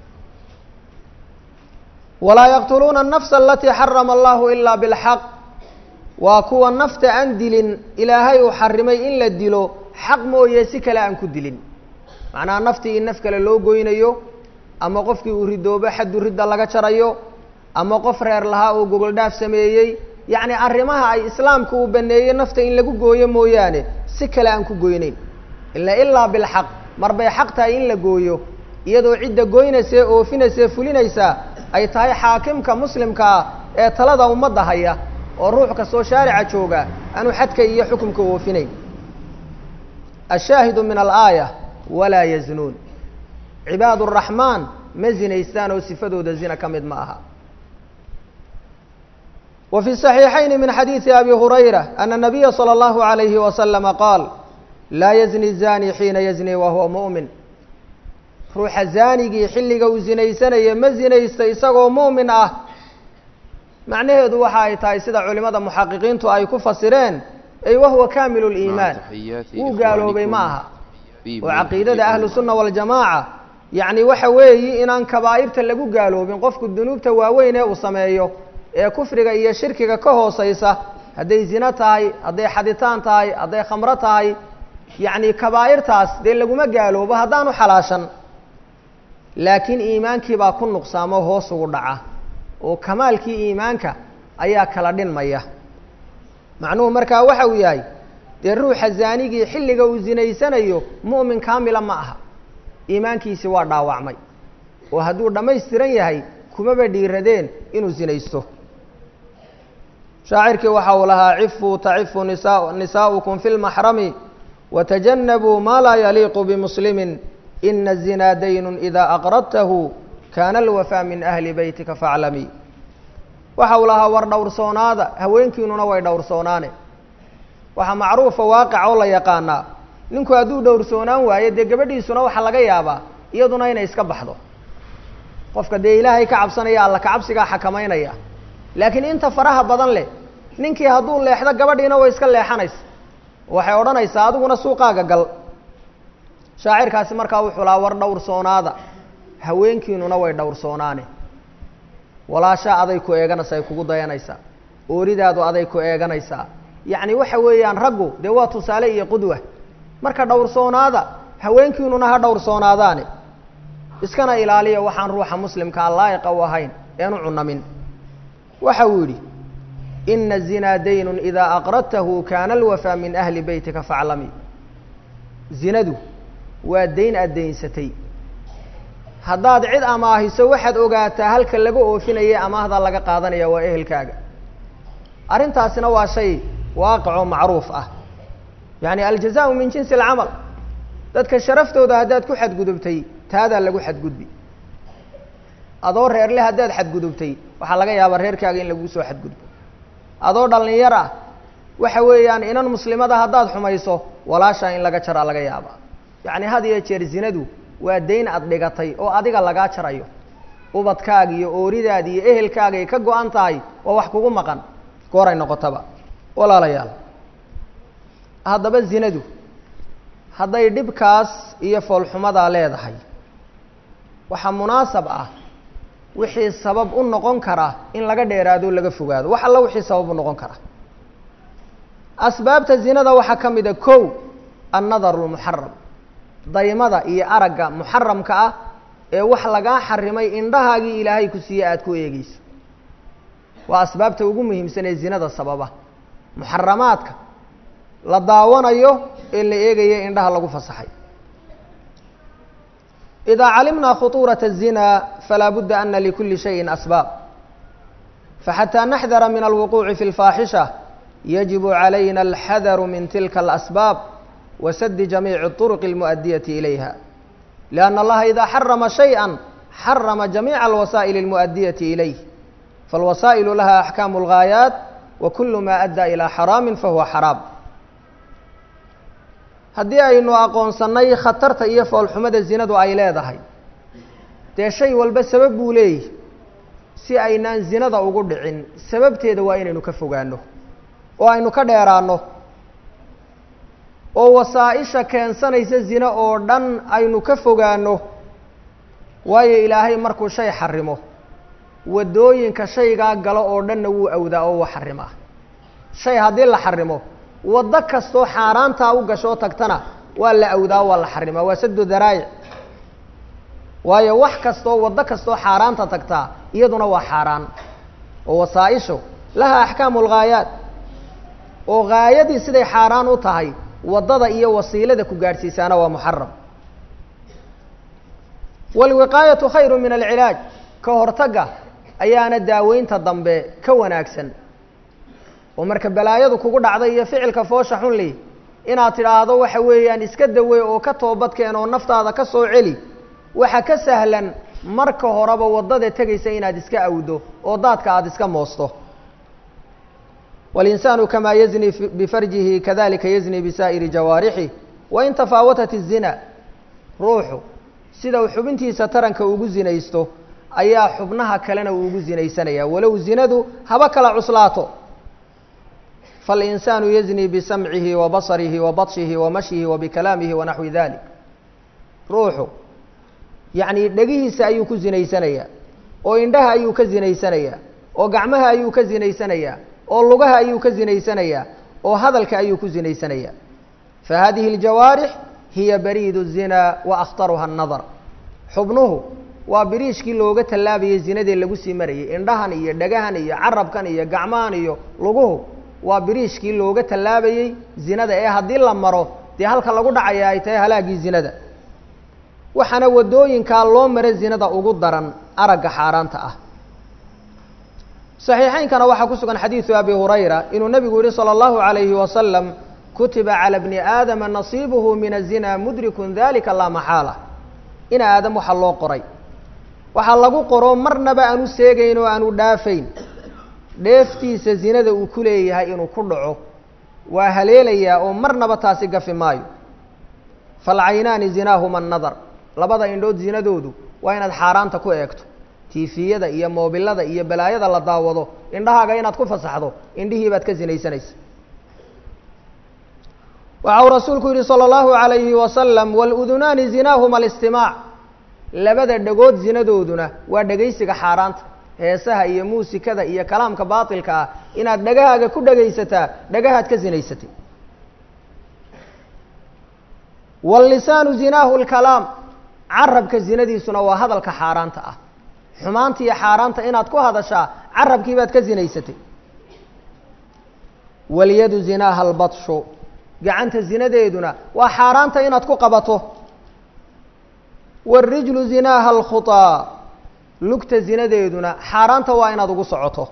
walaa yaqtuluuna الnafsa alatii xarama allahu ilaa biاlxaq waa kuwa nafta aan dilin ilaahay uu xarimay in la dilo xaq mooye si kale aan ku dilin macnaha naftii in naf kale loo goynayo ama qofkii uu ridoobo xaddu ridda laga jarayo ama qof reer lahaa oo gogol dhaaf sameeyey yacni arrimaha ay islaamku uu baneeyey nafta in lagu gooyo mooyaane si kale aan ku goyneyn ila ilaa bilxaq mar bay xaq tahay in la gooyo iyadoo cidda goynaysee oofinaysae fulinaysaa ay tahay xaakimka muslimka ah ee talada ummadda haya oo ruux kastoo shaarica jooga aanu xadka iyo xukumka oofinayn ashaahidu min alaaya walaa yaznuun cibaad araxmaan ma zinaystaan oo sifadooda zina ka mid ma aha wa fi صaxiixayni min xadiidi abi hurayra ana nabiya salى اllahu عalayhi waslama qaal laa yazni zani xiina yazni wa huwa mu'min ruuxa zaanigii xilliga uu zinaysanaya ma zinaysta isagoo mu'min ah macnaheedu waxa ay tahay sida culimada muxaqiqiintu ay ku fasireen ay wahuwa kaamilu liimaan wuu gaaloobay ma aha oo caqiidada ahlu sunna waljamaaca yacni waxa weeyi inaan kabaa'irta lagu gaaloobin qofku dunuubta waaweyn ee uu sameeyo ee kufriga iyo shirkiga ka hooseysa hadday zino tahay hadday xaditaan tahay hadday khamro tahay yacni kabaa'irtaas dee laguma gaaloobo haddaanu xalaashan laakiin iimaankii baa ku nuqsaamo hoos ugu dhaca oo kamaalkii iimaanka ayaa kala dhinmaya macnuhu markaa waxa uu yahay dee ruuxa zaanigii xilliga uu zinaysanayo mu'min kaamila ma aha iimaankiisi waa dhaawacmay oo hadduu dhammaystiran yahay kumaba dhiiradeen inuu zinaysto shaacirkii waxa uu lahaa cifuu tacifu nisa nisaa'ukum fi lmaxrami watajannabuu maa laa yaliiqu bimuslimin ina الzinaa daynun ida aqradtahu kaana alwafaa min ahli beytika faaclamii waxa uu lahaa war dhowrsoonaada haweenkiinuna way dhowrsoonaane waxaa macruufa waaqica oo la yaqaanaa ninku hadduu dhowrsoonaan waayo dee gabadhiisuna waxaa laga yaabaa iyaduna inay iska baxdo qofka dee ilaahay ka cabsanaya alla kacabsigaa xakamaynaya laakiin inta faraha badan leh ninkii hadduu leexdo gabadhiina way iska leexanaysa waxay odhanaysaa adiguna suuqaaga gal shaacirkaasi markaa wuxuu lahaa war dhowrsoonaada haweenkiinuna way dhowrsoonaane walaashaa aday ku eeganaysa ay kugu dayanaysaa ooridaadu aday ku eeganaysaa yacni waxa weeyaan raggu dee waa tusaale iyo qudwa marka dhowrsoonaada haweenkiinuna ha dhowrsoonaadaane iskana ilaaliya waxaan ruuxa muslimkaa laa'iqa u ahayn eenu cunamin waxa uu yidhi ina zinaa daynun idaa aqradtahu kaana alwafaa min ahli beytika faclami zinadu waa dayn aad daynsatay haddaad cid amaahiso waxaad ogaataa halka laga oofinaya amaahda laga qaadanaya waa ehelkaaga arrintaasina waa shay waaqicoo macruuf ah yacni aljazaau min jinsi alcamal dadka sharaftooda haddaad ku xadgudubtay taadaa lagu xadgudbi adoo reerle haddaad xadgudubtay waxaa laga yaabaa reerkaaga in laguu soo xadgudbo adoo dhallinyar ah waxa weeyaan inan muslimada haddaad xumayso walaashaa in laga jaraa laga yaabaa yacni had iyo jeer zinadu waa dayn aad dhigatay oo adiga lagaa jarayo ubadkaaga iyo ooridaada iyo ehelkaagay ka go-an tahay waa wax kugu maqan gooray noqotaba walaalayaal haddaba zinadu hadday dhibkaas iyo foolxumadaa leedahay waxaa munaasab ah wixii sabab u noqon kara in laga dheeraado o laga fogaado wax alla wixii sabab u noqon kara asbaabta zinada waxaa ka mid a kow annadaru lmuxaram daymada iyo aragga muxaramka ah ee wax lagaa xarimay indhahaagii ilaahay ku siiye aada ku eegeyso waa asbaabta ugu muhiimsan ee zinada sababa muxaramaadka la daawanayo ee la eegayo indhaha lagu fasaxay إذا علمنا خطورة الزنا فلا بد أن لكل شيء أسباب فحتى نحذر من الوقوع في الفاحشة يجب علينا الحذر من تلك الأسباب وسد جميع الطرق المؤدية إليها لأن الله إذا حرم شيئا حرم جميع الوسائل المؤدية إليه فالوسائل لها أحكام الغايات وكل ما أدى إلى حرام فهو حرام haddii aynu aqoonsannay khatarta iyo foolxumada zinadu ay leedahay dee shay walba sabab buu leeyahy si aynaan zinada ugu dhicin sababteeda waa inaynu ka fogaano oo aynu ka dheeraanno oo wasaa-isha keensanaysa zina oo dhan aynu ka fogaano waayo ilaahay markuu shay xarimo waddooyinka shaygaa galo oo dhanna wuu awdaa oo wuu xarimaa shay haddii la xarimo waddo kastoo xaaraantaa u gashoo tagtana waa la awdaa waa la xarimaa waa sadu daraayic waayo wax kastoo waddo kastoo xaaraanta tagtaa iyaduna waa xaaraan oo wasaa-ishu laha axkaamu lghaayaat oo gaayadii siday xaaraan u tahay waddada iyo wasiilada ku gaadhsiisaana waa muxaram waalwiqaayatu khayru min alcilaaj ka hortagga ayaana daaweynta dambe ka wanaagsan oo marka balaayadu kugu dhacday iyo ficilka foosha xunli inaad tidhaahdo waxa weeyaan iska dawey oo ka toobadkeen oo naftaada ka soo celi waxa ka sahlan marka horeba waddada tegaysa inaad iska awdo oo daadka aada iska moosto walinsaanu kamaa yazni bifarjihi kadalika yazni bisaa'iri jawaarixi wain tafaawatat الzina ruuxu sida uu xubintiisa taranka ugu zinaysto ayaa xubnaha kalena uu ugu zinaysanaya walow zinadu haba kala cuslaato فالإنسان يزني بسمعه وبصره وبطشه ومشيه وبكلامه ونحو ذلك ruuxu yaعni dhegihiisa ayuu ku zinaysanayaa oo indhaha ayuu ka zinaysanayaa oo gacmaha ayuu ka zinaysanayaa oo lugaha ayuu ka zinaysanayaa oo hadalka ayuu ku zinaysanayaa فهذه الجawاarح hiya bariid الزina وأkhطرha النadر xubnuhu waa biriishkii looga tallaabayay zinadee lagu sii marayay indhahan iyo dhagahan iyo carabkan iyo gacmahan iyo luguhu waa biriishkii looga tallaabayey zinada ee haddii la maro dee halka lagu dhacaya ay tahay halaagii zinada waxaana waddooyinkaa loo mara zinada ugu daran aragga xaaraanta ah saxiixaynkana waxaa ku sugan xadiidu abi hurayra inuu nebigu yihi salى اllahu عalayhi wasalam kutiba calى bni aadama nasiibuhu min الzina mudrikun dalika laa maxaala in aadam waxaa loo qoray waxaa lagu qoro marnaba aanu seegayn oo aanu dhaafayn dheeftiisa zinada uu ku leeyahay inuu ku dhaco waa haleelayaa oo marnaba taasi gafi maayo falcaynaani zinaahuma annadar labada indhood zinadoodu waa inaad xaaraanta ku eegto tiifiyada iyo moobilada iyo balaayada la daawado indhahaaga inaad ku fasaxdo indhihii baad ka sinaysanaysa waxa uu rasuulku yidhi salى اllahu عalayhi wasalam wاludunaani zinaahuma اlistimaac labada dhegood zinadooduna waa dhegaysiga xaaraanta heesaha iyo muusikada iyo kalaamka baatilka ah inaad dhegahaaga ku dhegaysataa dhagahaad ka sinaysatay wاllisaanu zinaahu اlkalaam carabka zinadiisuna waa hadalka xaaraanta ah xumaanta iyo xaaraanta inaad ku hadashaa carabkii baad ka sinaysatay walyadu zinaaha albadshu gacanta zinadeeduna waa xaaraanta inaad ku qabato wاrijlu zinaaha alkhuطaa lugta zinadeeduna xaaraanta waa inaad ugu socoto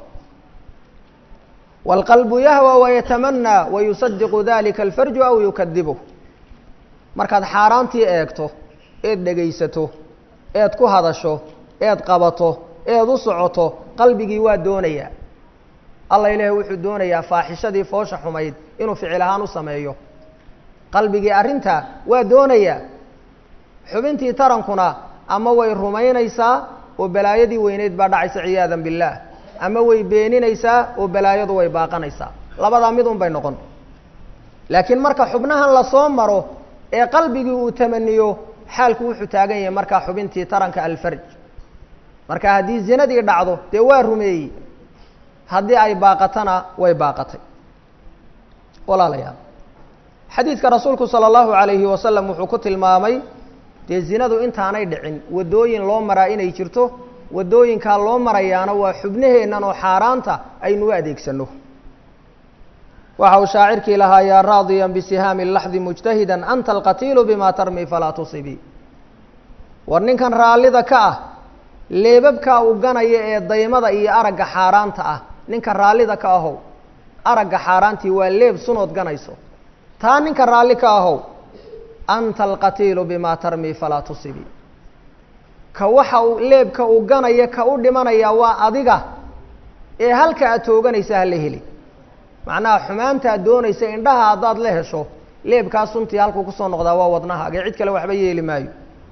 wاlqalbu yahwى wayatamanaa wayusadiqu dalika alfarju aw yukadibuh markaad xaaraantii eegto eed dhegaysato eed ku hadasho eed qabato eed u socoto qalbigii waa doonayaa alla ilaahi wuxuu doonayaa faaxishadii foosha xumayd inuu ficil ahaan u sameeyo qalbigii arrintaa waa doonayaa xubintii tarankuna ama way rumaynaysaa oo balaayadii weyneyd baa dhacaysa ciyaadan billaah ama way beeninaysaa oo balaayadu way baaqanaysaa labadaa mid un bay noqon laakiin marka xubnahan lasoo maro ee qalbigii uu tamaniyo xaalku wuxuu taagan yahay markaa xubintii taranka alfarj marka haddii zinadii dhacdo dee waa rumeeyey haddii ay baaqatana way baaqatay walaalayaal xadiidka rasuulku sala allahu calayhi wasalam wuxuu ku tilmaamay dee zinadu intaanay dhicin waddooyin loo maraa inay jirto waddooyinkaa loo marayaana waa xubnaheennan oo xaaraanta aynu u adeegsanno waxa uu shaacirkii lahaa yaa raadiyan bisihaami laxdi mujtahidan anta alqatiilu bima tarmi falaa tusibii war ninkan raallida ka ah leebabkaa uu ganaya ee daymada iyo aragga xaaraanta ah ninka raallida ka ahow aragga xaaraantii waa leeb sunood ganayso taa ninka raalli ka ahow anta alqatiilu bima tarmi falaa tusibii ka waxa uu leebka uu ganaya ka u dhimanaya waa adiga ee halka aad tooganaysa hala heli macnaha xumaantaad doonaysa indhaha haddaad la hesho leebkaa suntii halkuu kusoo noqdaa waa wadnahaaga cid kale waxba yeeli maayo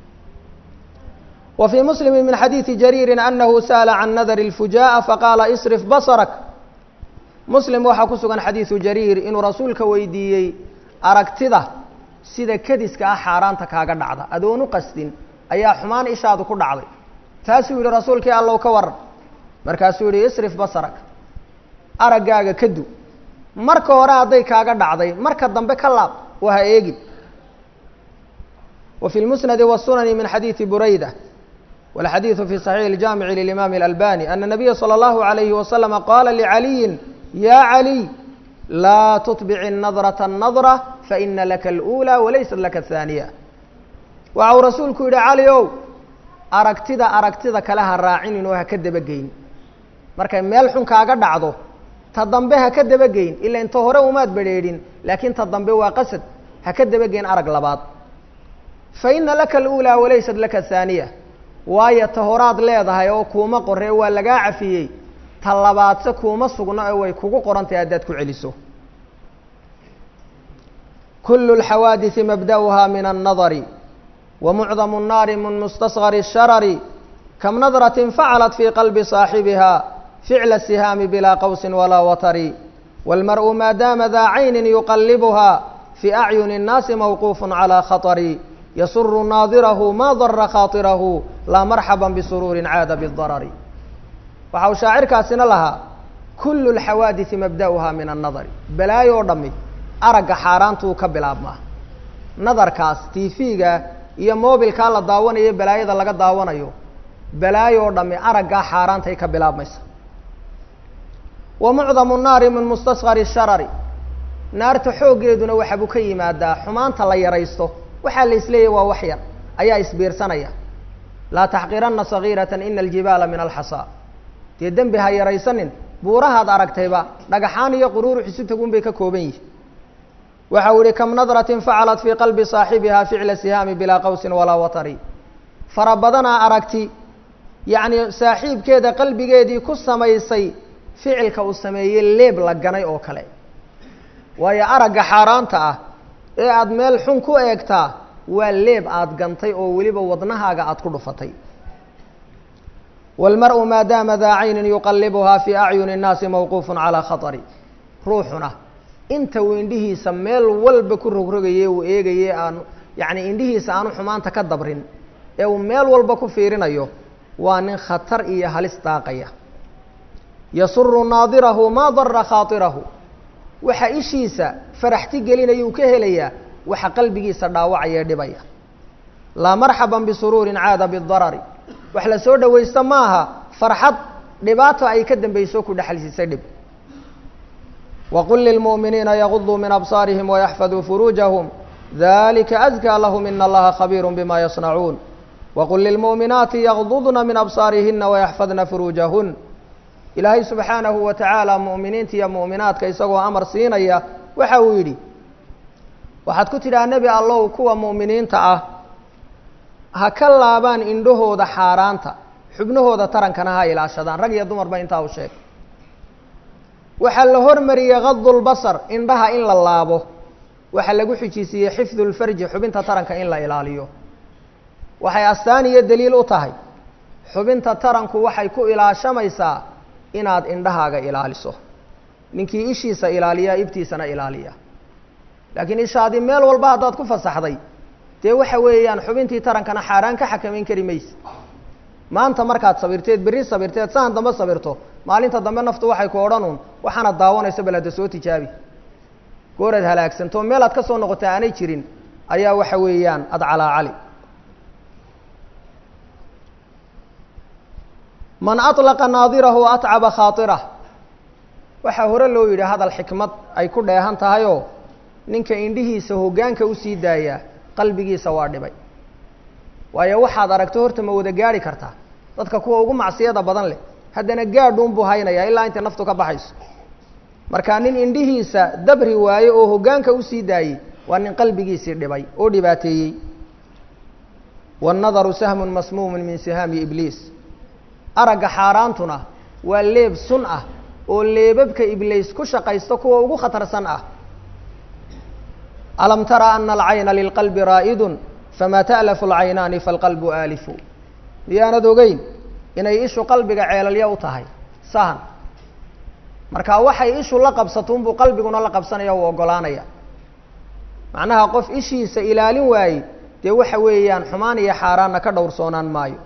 wa fii muslimi min xadiidi jariirin anahu sa'ala can nadari اlfujaaءa faqaala isrif basrak muslim waxaa ku sugan xadiidu jariir inuu rasuulka weydiiyey aragtida sida kediska ah xaaraanta kaaga dhacda adoon u qasdin ayaa xumaan ishaadu ku dhacday taasuu yihi rasuulkii allow ka waran markaasuu yihi isrif basrak araggaaga ka du marka hore hadday kaaga dhacday marka dambe ka laab oo ha eegin wa fi lmusnadi wasunani min xadiidi burayda walxadiidu fi saxiixi اljaamici lilimaami اlalbani ana nabiya salى اllahu عalayhi wasalama qaala licaliyin ya caliy laa tutbici nadraة الnadra faina laka اlأulى walaysat laka الthaaniya waxa uu rasuulku yihi cali ow aragtida aragtida kale ha raacinin oo ha ka dabageyn markay meel xun kaaga dhacdo ta dambe ha ka dabageyn ila inta hore umaad bedheedhin laakiin ta dambe waa qasad ha ka dabageyn arag labaad fa ina laka aluulaa walaysat laka haaniya waayo ta horaad leedahay oo kuuma qorre waa lagaa cafiyey ta labaadse kuuma sugno ee way kugu qorantahay haddaad ku celiso kulu اlxawaadiثi mabda'uha min الnadari wa mucdamu الnaari min mustasgari الsharari kam nadraة facalat fii qalbi صaaxibiha ficla الsihaami bilaa qawsi walaa watari wاlmarءu maa daama daa cayni yuqalibuha fii acyuni الnaasi mawquuf calى khaطri yasuru naadirahu ma dara khaaطirahu laa marxaba bisuruuri caada bالdarari waxa uu shaacirkaasina lahaa kulu اlxawaadiثi mabda'uha min الnadari balaayo o dhami aragga xaaraantuu ka bilaabmaa nadarkaas tv-ga iyo mobilkaa la daawanayo balaayada laga daawanayo balaayo oo dhami araggaa xaaraantay ka bilaabmaysa wa mucdamu naari min mustasgari sharari naarta xooggeeduna waxabuu ka yimaadaa xumaanta la yaraysto waxaa la isleeyahy waa wax yar ayaa isbiirsanaya laa taxqiranna sagiirata ina aljibaala min alxasaa dee dembi ha yaraysanin buurahaad aragtayba dhagaxaan iyo quruurux isu tagun bay ka kooban yihin waxa uu yihi kam nadratin facalat fii qalbi saaxibiha ficla sihaami bilaa qawsin walaa watari fara badanaa aragti yacni saaxiibkeeda qalbigeedii ku samaysay ficilka uu sameeyey leeb la ganay oo kale waayo aragga xaaraanta ah ee aada meel xun ku eegtaa waa leeb aada gantay oo weliba wadnahaaga aada ku dhufatay wاlmarءu maa daama daa caynin yuqalibuhaa fii acyuni الnaasi mawquufu calىa khaطri ruuxuna inta uu indhihiisa meel walba ku rogrogaye uu eegaye aanu yacni indhihiisa aanu xumaanta ka dabrin ee uu meel walba ku fiirinayo waa nin khatar iyo halis daaqaya yasuru naadirahu maa dara khaaطirahu waxa ishiisa faraxti gelinayuu ka helayaa waxa qalbigiisa dhaawacaya ee dhibaya laa marxaba bisuruurin caada bidarari wax la soo dhowaysta maaha farxad dhibaato ay ka dambayso ku dhexalsiisay dhib waqul lilmu'miniina yaguduu min absaarihim wayaxfaduu furuujahum dalika azkaa lahum ina allaha khabiiru bima yasnacuun waqul lilmu'minaati yagdudna min absaarihina wayaxfadna furuujahun ilaahay subxaanahu wa tacaala mu'miniinta iyo mu'minaadka isagoo amar siinaya waxa uu yidhi waxaad ku tidhaha nebi allow kuwa mu'miniinta ah ha ka laabaan indhahooda xaaraanta xubnahooda tarankana ha ilaashadaan rag iyo dumarba intaa u sheeg waxaa la hormariyey kadulbasar indhaha in la laabo waxaa lagu xijisiiyey xifdu lfarji xubinta taranka in la ilaaliyo waxay astaan iyo daliil u tahay xubinta taranku waxay ku ilaashamaysaa inaad indhahaaga ilaaliso ninkii ishiisa ilaaliyaa ibtiisana ilaaliya laakiin ishaadii meel walba haddaad ku fasaxday dee waxa weeyaan xubintii tarankana xaaraan ka xakamayn kari mayse maanta markaad sabirteed berri sabirteed sahan dambe sabirto maalinta dambe naftu waxay ku odhanuun waxaanad daawanayso bal hadda soo tijaabi gooraad halaagsanto meel aad ka soo noqota aanay jirin ayaa waxa weeyaan ad calaacali man aطlaqa naadirahu atcaba khaaطirah waxaa hore loo yidhi hadal xikmad ay ku dheehan tahayoo ninka indhihiisa hoggaanka usii daayaa qalbigiisa waa dhibay waayo waxaad aragto horta ma wada gaadhi kartaa dadka kuwa ugu macsiyada badan leh haddana gaadhuun buu haynayaa ilaa intay naftu ka baxayso marka nin indhihiisa dabri waaye oo hoggaanka usii daayey waa nin qalbigiisii dhibay oo dhibaateeyey waannadaru sahmun masmuumun min sihaami ibliis aragga xaaraantuna waa leeb sun ah oo leebabka ibliis ku shaqaysto kuwa ugu khatarsan ah alam tara ana alcayna lilqalbi raa'idun famaa ta'lafu alcaynaani falqalbu aalifu miyaanad ogeyn inay ishu qalbiga ceelalya u tahay sahan marka waxay ishu la qabsatuunbuu qalbiguna la qabsanaya u oggolaanaya macnaha qof ishiisa ilaalin waayey dee waxa weeyaan xumaan iyo xaaraanna ka dhowrsoonaan maayo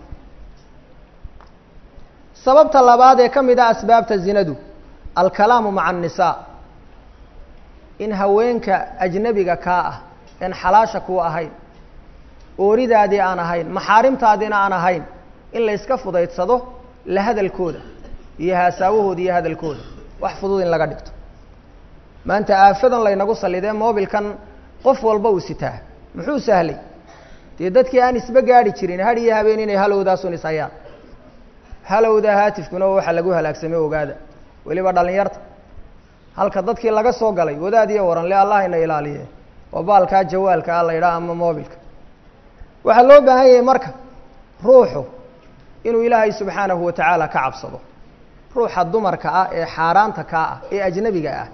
sababta labaad ee ka mid ah asbaabta zinadu alkalaamu maca annisaa in haweenka ajnebiga kaa ah een xalaasha kuu ahayn ooridaadii aan ahayn maxaarimtaadiina aan ahayn in la yska fudaydsado la hadalkooda iyo haasaawahooda iyo hadalkooda wax fudud in laga dhigto maanta aafadan laynagu sallidee moobilkan qof walba uu sitaa muxuu sahlay dee dadkii aan isba gaadhi jirin had iyo habeen inay halowdaasun is hayaan halowda haatifkuna waxa lagu halaagsamay ogaada weliba dhallinyarta halka dadkii laga soo galay wadaad iyo waran le allah ina ilaaliye oo baalkaa jawaalka ah la yidhaha ama moobilka waxaa loo baahan yahay marka ruuxu inuu ilaahay subxaanahu wa tacaala ka cabsado ruuxa dumarka ah ee xaaraanta kaa ah ee ajnebiga ah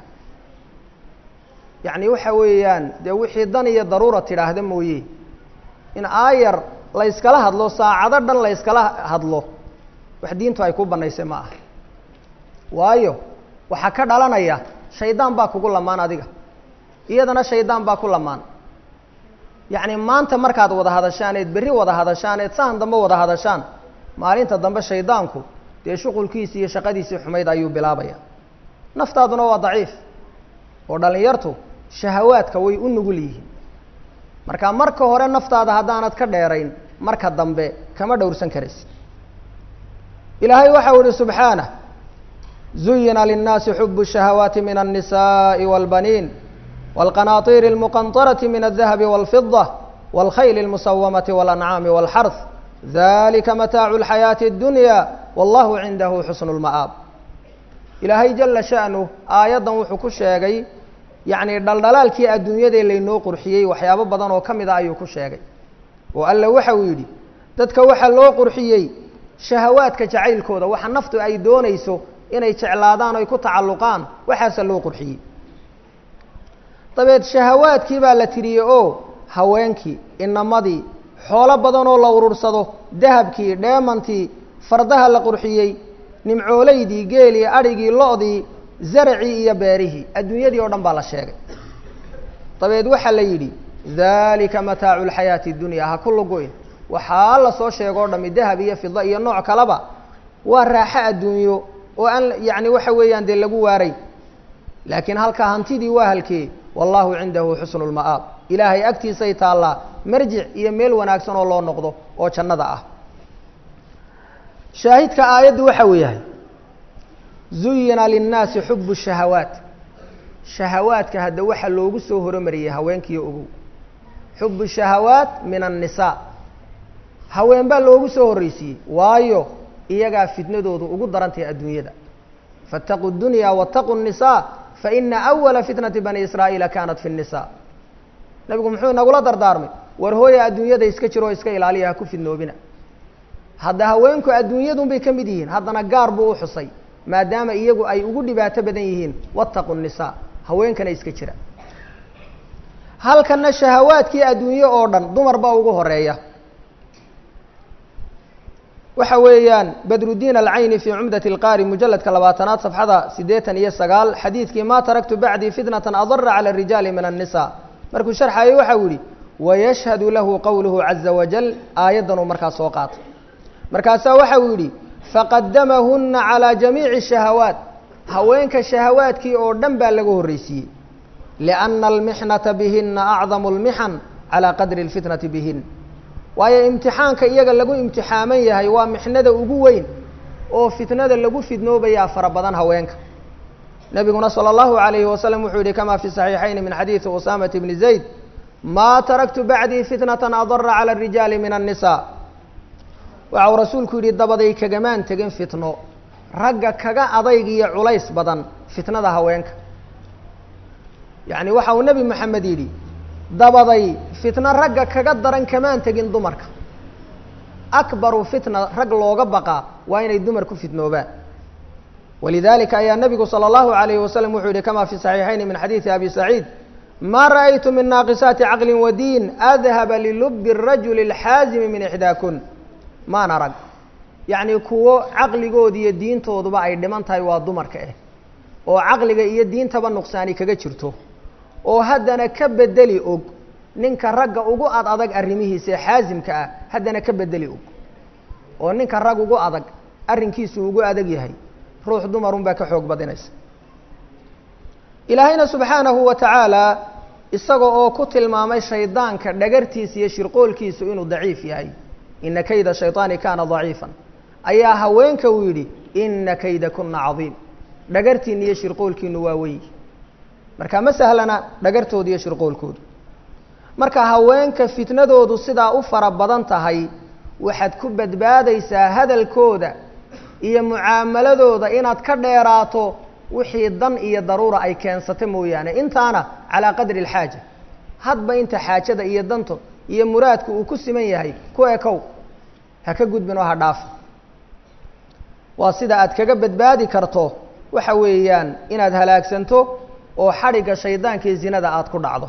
yacni waxa weeyaan dee wixii dan iyo daruura tidhaahda mooye in aayar la yskala hadlo saacado dhan la yskala hadlo wax diintu ay ku bannaysay ma aha waayo waxaa ka dhalanaya shaydaan baa kugu lamaan adiga iyadana shaydaan baa ku lamaan yacni maanta markaad wada hadashaan eed berri wada hadashaan eed sahan dambe wada hadashaan maalinta dambe shaydaanku dee shuqulkiisii iyo shaqadiisii xumayd ayuu bilaabaya naftaaduna waa daciif oo dhallinyartu shahawaadka way u nugul yihiin marka marka hore naftaada haddaanad ka dheerayn marka dambe kama dhowrsan karaysid ilaahay waxau ihi subxaanah zuyina linnaasi xubu الشhahawaati min الnisaءi wاlbaniin wاlqanaطiir اlmuqanطaraةi min الdahabi wاlfiضة wاlkhayl اlmusawamaةi wاlancaami wاlxarث dalika mataacu اlxayaaةi الdunya wallahu cindahu xusn اlma'aab ilaahay jala sha'nu aayaddan wuxuu ku sheegay yacni dhaldhalaalkii adduunyadee laynoo qurxiyey waxyaabo badan oo ka mid a ayuu ku sheegay oo alla waxa uu yidhi dadka waxaa loo qurxiyey shahawaadka jacaylkooda waxa naftu ay doonayso inay jeclaadaan oy ku tacalluqaan waxaasa loo qurxiyey dabeed shahawaadkii baa la tiriyey oo haweenkii inamadii xoolo badan oo la urursado dahabkii dheemantii fardaha la qurxiyey nimcoolaydii geelii adhigii lo-dii zaracii iyo beerihii adduunyadii oo dhan baa la sheegay dabeed waxaa la yidhi dalika mataacu lxayaati dunya ha ku lugoyn waxaa la soo sheego o dhami dahab iyo fida iyo nooc kaleba waa raaxo adduunyo oo aan yacni waxa weeyaan dee lagu waaray laakiin halkaa hantidii waa halkee wallahu cindahu xusnu lma'aab ilaahay agtiisay taallaa marjic iyo meel wanaagsan oo loo noqdo oo jannada ah shaahidka aayaddu waxa uu yahay zuyina linnaasi xubu shahawaat shahawaadka hadda waxaa loogu soo horomariyey haweenkiiyo ogow xubu shahawaat min annisaa haween baa loogu soo horreysiiyey waayo iyagaa fitnadoodu ugu darantahay adduunyada faاtaquu dunya waاtaquu الnisaa faina awala fitnati bani israa'iila kanat fi الnisaa nabigu muxuu inagula dardaarmay war hooya adduunyada iska jiro oo iska ilaaliya ha ku fidnoobina hadda haweenku adduunyadun bay ka mid yihiin haddana gaar buu u xusay maadaama iyagu ay ugu dhibaato badan yihiin waاtaquu الnisaa haweenkana iska jira halkana shahawaadkii adduunye oo dhan dumar baa ugu horeeya waxa weeyaan badrudiin alcayni fii cumdati اlqaari mujaladka labaatanaad safxada siddeetan iyo sagaal xadiidkii ma taraktu bacdii fitnatan adara cala الrijaali min الnisa markuu sharxayo waxau yihi wayashhadu lahu qowluhu caza wajal aayaddan uu markaas soo qaatay markaasaa waxa uu yidhi faqadamahuna calى jamiici الshahawaat haweenka shahawaadkii oo dhan baa laga horreysiiyey liأna almixnata bihina acdamu اlmixan calى qadri اlfitnati bihin waayo imtixaanka iyaga lagu imtixaaman yahay waa mixnada ugu weyn oo fitnada lagu fidnoobayaa fara badan haweenka nebiguna salى اllahu عalayhi wasalam wuxuu yihi kama fi صaxiixayn min xadiidi usamata bni zayd ma taraktu bacdii fitnata adara calى الrijaali min الnisaa waxa uu rasuulku yidhi dabaday kagamaan tegin fitno ragga kaga adayg iyo culays badan fitnada haweenka yacni waxa uu nebi moxamed yidhi dabaday fitno ragga kaga daran kamaan tegin dumarka akbaru fitna rag looga baqaa waa inay dumar ku fitnoobaan walidalika ayaa nebigu salى اllahu عalayhi wasalam wuxuu yihi kama fi صaxiixayn min xadiidi abi saciid ma ra'aytu min naaqisaati caqli wadiin adhaba lilubi الrajuli اlxaazimi min ixdaakun maan arag yacni kuwo caqligooda iyo diintooduba ay dhiman tahay waa dumarka ah oo caqliga iyo diintaba nuqsaani kaga jirto oo haddana ka bedeli og ninka ragga ugu ad adag arrimihiisa ee xaasimka ah haddana ka bedeli og oo ninka rag ugu adag arrinkiisu ugu adag yahay ruux dumarun baa ka xoog badinaysa ilaahayna subxaanahu wa tacaala isaga oo ku tilmaamay shaydaanka dhagartiisa iyo shirqoolkiisu inuu daciif yahay ina kayda shayطaani kaana daciifan ayaa haweenka uu yidhi ina kayda kuna cadiim dhagartiina iyo shirqoolkiinu waa weyi marka ma sahlana dhagartooda iyo shirqoolkoodu marka haweenka fitnadoodu sidaa u fara badan tahay waxaad ku badbaadaysaa hadalkooda iyo mucaamaladooda inaad ka dheeraato wixii dan iyo daruura ay keensata mooyaane intaana calaa qadri alxaaja hadba inta xaajada iyo danto iyo muraadku uu ku siman yahay ku ekow ha ka gudbin oo ha dhaafin waa sida aad kaga badbaadi karto waxa weeyaan inaad halaagsanto oo xadhigga shaydaanka iyo zinada aada ku dhacdo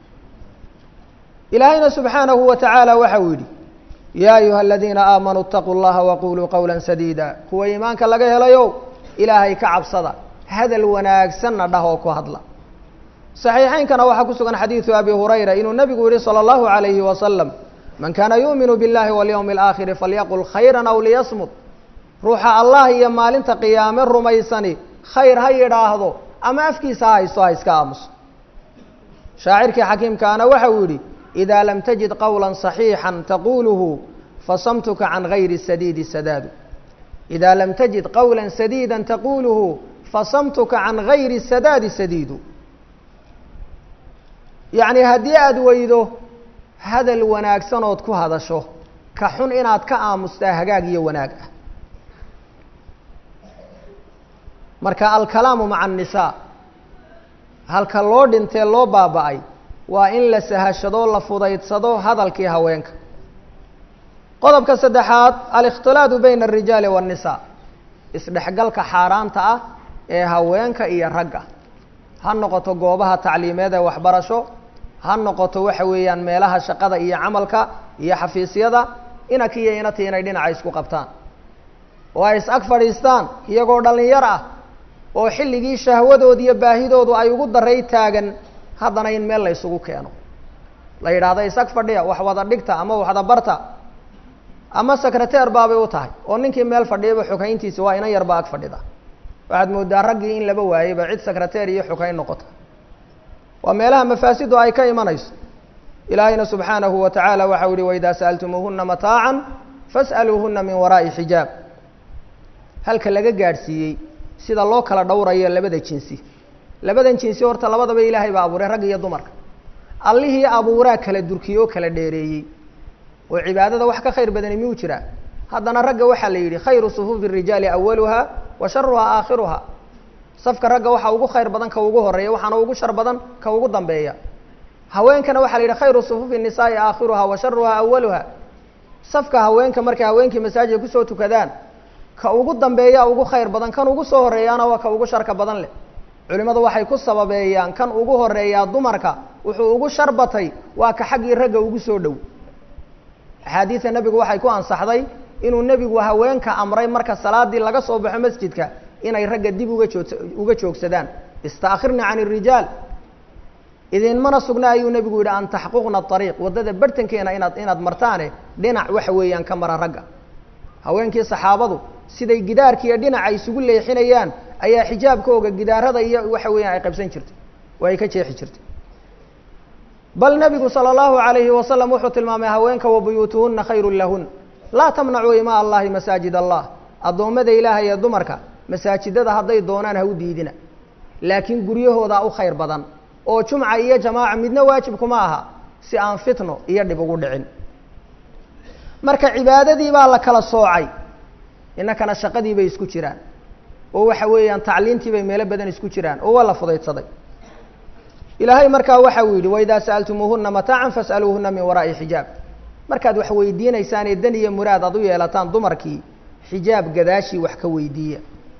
ilaahayna subxaanahu wa tacaala waxa uu yidhi yaa ayuha aladiina aamanuu itaquu llaha waquluu qowla sadiida kuwa iimaanka laga helayo ilaahay ka cabsada hadal wanaagsanna dhah oo ku hadla صaxiixaynkana waxaa ku sugan xadiidu abi hurayra inuu nebigu yihi salى اllahu عalayhi wasalam man kana yuuminu biاllahi walyowmi اlaakhiri falyaqul khayra aw liyasmut ruuxa allah iyo maalinta qiyaame rumaysani khayr ha yidhaahdo ama afkiisa ha haysto ha iska aamuso shaacirkii xakiimkaana waxa uu yidhi إida lam tajid qowla صaxiixا taquluhu fasamtuka can gayri sadiidi sadaadu إida lam tajid qowla sadiida taquluhu fasamtuka can gayri sadaadi sadiidu yacni haddii aada weydo hadal wanaagsanood ku hadasho ka xun inaad ka aamustaa hagaag iyo wanaag ah marka alkalaamu maca annisaa halka loo dhintee loo baaba-ay waa in la sahashado la fudaydsado hadalkii haweenka qodobka saddexaad alikhtilaadu bayna alrijaali waannisaa isdhexgalka xaaraanta ah ee haweenka iyo ragga ha noqoto goobaha tacliimeed ee waxbarasho ha noqoto waxa weeyaan meelaha shaqada iyo camalka iyo xafiisyada inanka iyo inati inay dhinaca isku qabtaan oo ay is ag fadhiistaan iyagoo dhallinyar ah oo xilligii shahwadooda iyo baahidoodu ay ugu daray taagan haddana in meel la ysugu keeno la yidhaahdo isag fadhiya wax wada dhigta ama waxda barta ama secreteer baabay u tahay oo ninkii meel fadhiyaba xukayntiisa waa inan yarba ag fadhida waxaad moodaa raggii in laba waayeyba cid secreteer iyo xukayn noqota waa meelaha mafaasidu ay ka imanayso ilaahayna subxaanahu wa tacaala waxau yihi waidaa sa'altumuuhuna mataacan fas'aluuhuna min waraa'i xijaab halka laga gaadhsiiyey sida loo kala dhowrayo labada jinsi labadan jinsi horta labadaba ilaahay baa abuuray ragga iyo dumarka allihii abuuraa kala durkiyey oo kala dheereeyey oo cibaadada wax ka khayr badani miyuu jiraa haddana ragga waxaa la yidhi khayru sufuufi rijaali awaluha wa sharuha aakhiruha safka ragga waxaa ugu khayr badan ka ugu horeeya waxaana ugu shar badan ka ugu dambeeya haweenkana waxaa la yidhi khayru sufuufi nisaai aakhiruha wa sharuha awaluha safka haweenka markay haweenkii masaajidka kusoo tukadaan ka ugu dambeeya ugu khayr badan kan ugu soo horeeyaana waa ka ugu sharka badan leh culimmadu waxay ku sababeeyaan kan ugu horeeyaa dumarka wuxuu ugu shar batay waa ka xaggii ragga ugu soo dhow axaadiida nebigu waxay ku ansaxday inuu nebigu haweenka amray marka salaadii laga soo baxo masjidka inay ragga dib uga joog uga joogsadaan istaakhirna can irijaal idinmana sugna ayuu nebigu yidhi an taxquqna ariiq waddada bartankeena inaad inaad martaane dhinac waxa weeyaan ka mara ragga haweenkii saxaabadu siday gidaarkiiyo dhinaca isugu leexinayaan ayaa xijaabkooga gidaarada iyo waxa weeyaan ay qabsan jirtay oo ay ka jeexi jirtay bal nebigu sala allahu alayhi wasalam wuxuu tilmaamay haweenka wa buyuutuhuna khayrun lahun laa tamnacuu imaa allahi masaajid allah addoommada ilaahay ee dumarka masaajidada hadday doonaan ha u diidina laakiin guryahoodaa u khayr badan oo jumca iyo jamaaca midna waajibkuma aha si aan fitno iyo dhib ugu dhicin marka cibaadadii baa la kala soocay innakana shaqadii bay isku jiraan oo waxa weeyaan tacliintii bay meelo badan isku jiraan oo waa la fudaydsaday ilaahay markaa waxa uu yidhi waidaa sa'altumuuhuna mataacan fas'aluuhuna min waraa'i xijaab markaad wax weydiinaysaan ee dan iyo muraad aad u yeelataan dumarkii xijaab gadaashii wax ka weydiiya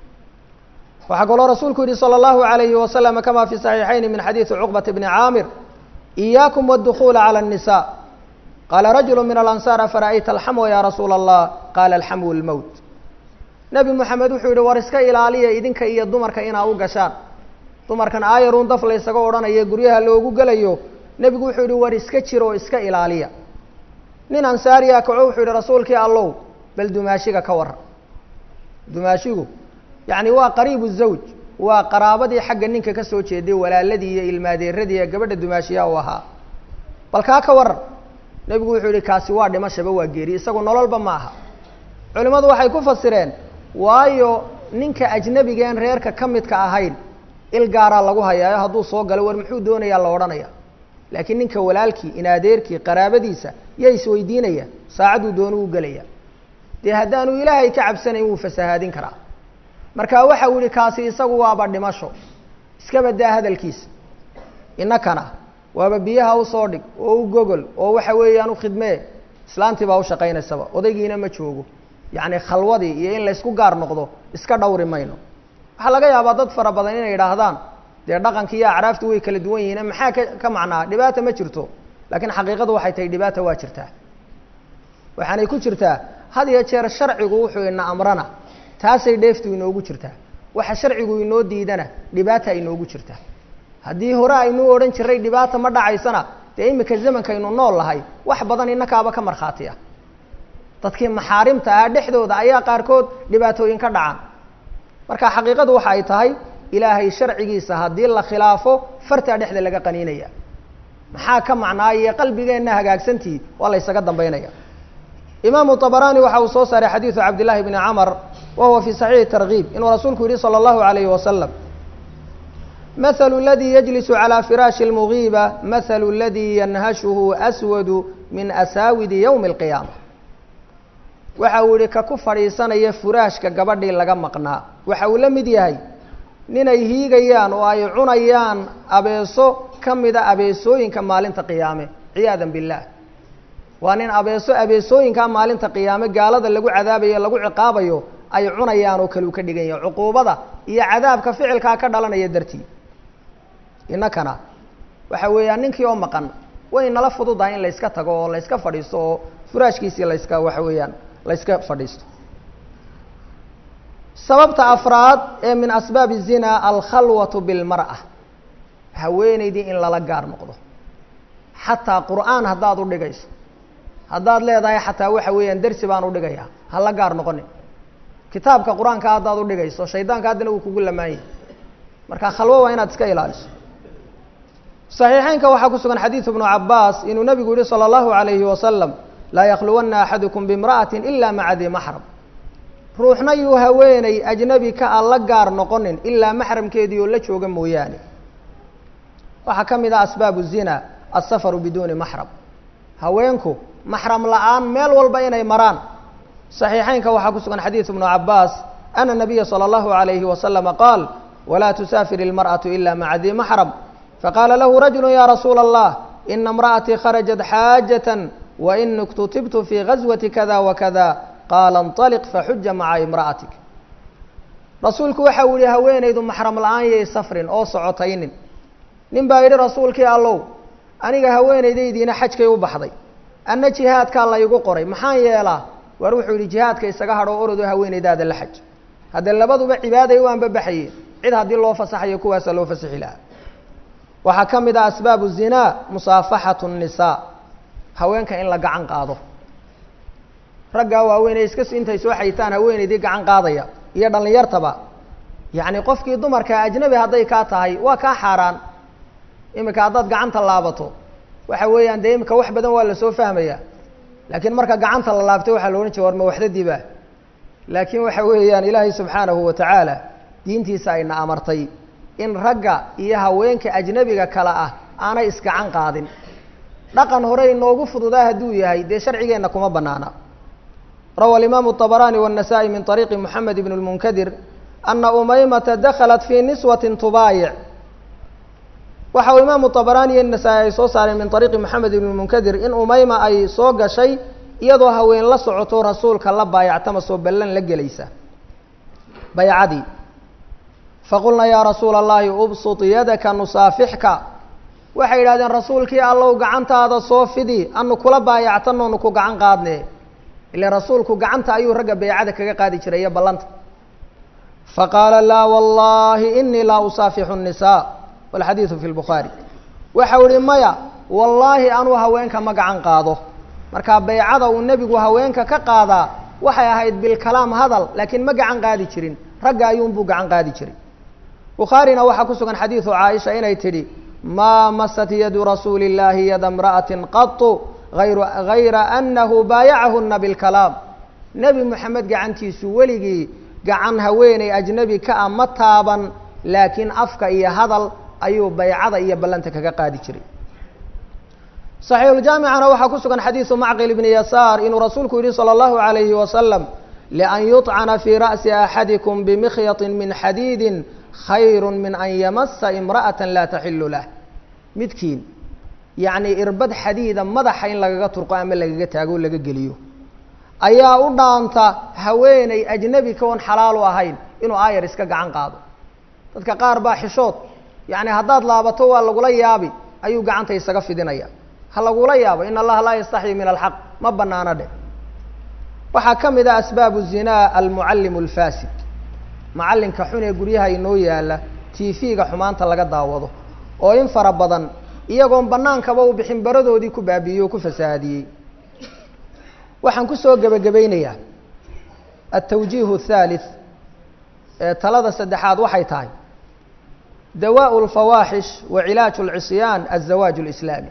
waxaa kaloo rasuulku yihi salى اllahu عalayhi waslama kama fi صaxiixayni min xadiidi cuqbata bni caamir إiyaakum wاdukula calى النisa qaala rajulu min alansaar afara'ayta alxamwa ya rasuula allah qaala alxamwu lmowt nebi moxamed wuxuu yihi war iska ilaaliya idinka iyo dumarka inaa u gashaan dumarkan aayaruun daf la ysaga odhanaya guryaha loogu gelayo nebigu wuxuu yihi war iska jiro oo iska ilaaliya nin ansaariya kaco wuxuu yihi rasuulkii allow bal dumaashiga ka warran dumaashigu yacni waa qariibu zawj waa qaraabadii xagga ninka ka soo jeeday walaaladii iyo ilmaadeeradii ee gabadha dumaashiyaa u ahaa bal kaa ka waran nebigu wuxuu yihi kaasi waa dhimashaba waa geeri isagu nololba ma aha culimmadu waxay ku fasireen waayo ninka ajnabigeen reerka ka midka ahayn il gaaraa lagu hayaayo hadduu soo galo war muxuu doonayaa la odhanaya laakiin ninka walaalkii inadeerkii qaraabadiisa yaa isweydiinaya saacadduu doonu u gelaya dee haddaanu ilaahay ka cabsanayn wuu fasahaadin karaa marka waxa uu yihi kaasi isagu waaba dhimasho iska badaa hadalkiisa innakana waaba biyaha usoo dhig oo u gogol oo waxa weeyaan u khidmee islaantii baa u shaqaynaysaba odaygiina ma joogo yacni khalwadii iyo in laysku gaar noqdo iska dhawri mayno waxaa laga yaabaa dad fara badan inay idhaahdaan dee dhaqanki iyo acraaftu way kala duwan yihiin maxaa ka ka macnaa dhibaata ma jirto laakiin xaqiiqadu waxay tahay dhibaata waa jirtaa waxaanay ku jirtaa had iyo jeer sharcigu wuxuu ina amrana taasay dheeftu inoogu jirtaa waxa sharcigu inoo diidana dhibaata inoogu jirtaa haddii hore aynuu odhan jiray dhibaata ma dhacaysana dee imika zamankaynu nool lahay wax badan innakaaba ka markhaati ah dadkii maxaarimta ah dhexdooda ayaa qaarkood dhibaatooyin ka dhacaan marka xaqiiqadu waxa ay tahay ilaahay sharcigiisa haddii la khilaafo fartaa dhexda laga qaniinaya maxaa ka macnaayee qalbigeenna hagaagsantii waa la ysaga dambaynaya imaamu طabarani waxa uu soo saaray xadiidu cabdillahi bni camar wa huwa fi saxiixi targiib inuu rasuulku yihi salى اllahu alayhi wasalam mahalu اladii yajlisu calى firaashi اlmugiiba mahalu اladii yanhashuhu aswadu min asaawidi ywmi اlqiyaama waxa uu yihi ka ku fadhiisanaya furaashka gabadhii laga maqnaa waxa uu la mid yahay ninay hiigayaan oo ay cunayaan abeeso ka mida abeesooyinka maalinta qiyaame ciyaada biاllah waa nin abeeso abeesooyinkaa maalinta qiyaame gaalada lagu cadaabayo lagu ciqaabayo ay cunayaan oo kale uu ka dhigan yahay cuquubada iyo cadaabka ficilkaa ka dhalanaya dartii innakana waxa weeyaan ninkii oo maqan way nala fududahay in layska tago oo layska fadhiisto oo furaashkiisii layska waxa weeyaan layska fadhiisto sababta afraad ee min asbaabi الzina alkhalwaة biاlmarأة haweenaydii in lala gaar noqdo xataa qur'aan haddaad u dhigayso haddaad leedahay xataa waxa weeyaan dersi baan u dhigayaa ha la gaar noqonin kitaabka qur-aanka haddaad u dhigayso shaydaanka haddana wuu kugu lamaanyay marka khalwo waa inaad iska ilaaliso صaxiixeynka waxaa ku sugan xadiiث ibnu cabaas inuu nabigu yihi salى اllahu عalayhi wasalam laa yakluwana axadukum bimra'ati ila maca di maxram ruuxna yuu haweeney ajnabi ka a la gaar noqonin ilaa maxramkeedii oo la jooga mooyaane waxaa ka mid ah asbaabu الzina aلsafaru biduuni maxram haweenku maxram la-aan meel walba inay maraan صaxiixeynka waxaa ku sugan xadiiث ibnu cabaas ana nabiya salى اllahu عalayhi wasalama qaal walaa tusaafir ilmarأaةu ila maca di maxram faqaala lahu rajulu ya rasuula allah ina imra'atii kharajat xaajaة wain اktutibtu fii gazwati kada wakada qaala اnطaliq faxuja maca imra'atik rasuulku waxa uu yihi haweenaydu maxram la-aan yay safrin oo socotaynin nin baa yidhi rasuulkii allow aniga haweenaydaydiina xajkay u baxday anna jihaadkaa laygu qoray maxaan yeelaa waar wuxuu yidhi jihaadka isaga hadho orodo haweenaydaada la xaj haddee labaduba cibaaday u anbabaxayeen cid haddii loo fasaxayo kuwaasa loo fasixi lahaa waxaa ka mid ah asbaabu zinaa musaafaxatu الnisaa haweenka in la gacan qaado raggaa waaweynay iska intay soo xayitaan haweenaydii gacan qaadaya iyo dhallinyartaba yacni qofkii dumarka ajnabi hadday kaa tahay waa kaa xaaraan imika haddaad gacanta laabato waxa weeyaan dee imika wax badan waa lasoo fahmaya laakiin marka gacanta la laabtay waxaa la odhan jira war ma waxdadiiba laakiin waxa weeyaan ilaahay subxaanahu wa tacaala diintiisa ayna amartay in ragga iyo haweenka ajnabiga kale ah aanay isgacan qaadin dhaqan hore inoogu fududaa hadduu yahay dee sharcigeenna kuma banaana rawa alimaamu الطabarani والnasaئي min طariiqi moxamed ibn اlmunkadir ana umaymata daklat fii niswatin tubaayic waxa uu imaamu طabarani iyo nasaa-i ay soo saareen min طariiqi moxamed ibn اlmunkadir in umayma ay soo gashay iyadoo haween la socoto rasuulka la baayactama soo ballan la gelaysa baycadii faqulna yaa rasuula اllahi ubsط yadaka nusaafixka waxay yidhahdeen rasuulkii allow gacantaada soo fidi anu kula baayactanoonu ku gacan qaadne ile rasuulku gacanta ayuu ragga baycada kaga qaadi jiray iyo ballanta faqaala laa wallahi inii laa usaafixu الnisaa walxadiidu fi lbukhaari waxau ihi maya wallaahi anuu haweenka ma gacan qaado marka baycada uu nebigu haweenka ka qaadaa waxay ahayd bilkalaam hadal laakiin ma gacan qaadi jirin ragga ayuunbuu gacan qaadi jiray bukhaarina waxaa ku sugan xadiidu caaisha inay tidhi maa masat yadu rasuuli اllaahi yada imra'atin qatu ayru gayra anahu baayacahuna bilkalaam nebi moxamed gacantiisu weligii gacan haweeney ajnebi ka a ma taaban laakiin afka iyo hadal ayuu baycada iyo ballanta kaga qaadi jiray saxiixuljaamicana waxaa ku sugan xadiidu macqil ibni yasaar inuu rasuulku yihi salى اllahu عalayhi wasalam lian yuطcana fii ra'si axadikum bimikhyati min xadiidi khayru min an yamasa imra'ata laa taxilu lah midkiin yacni irbad xadiida madaxa in lagaga turqo ama lagaga taago laga geliyo ayaa u dhaanta haweeney ajnebi kaon xalaal u ahayn inuu aayar iska gacan qaado dadka qaar baa xishood yacni haddaad laabato waa lagula yaabi ayuu gacanta isaga fidinaya ha lagula yaabo in allaha laa yastaxyi min alxaq ma banaano dheh waxaa ka mid ah asbaabu zinaa almucallimu alfasid macallinka xun ee guryaha inoo yaalla tv-ga xumaanta laga daawado oo in fara badan iyagoon bannaankaba u bixin baradoodii ku baabiiyey oo ku fasahaadiyey waxaan kusoo gebagabaynayaa altawjiihu athaalith ee talada saddexaad waxay tahay dawaءu اlfawaaxish wa cilaaju اlcisyaan aلzawaaj اlislaami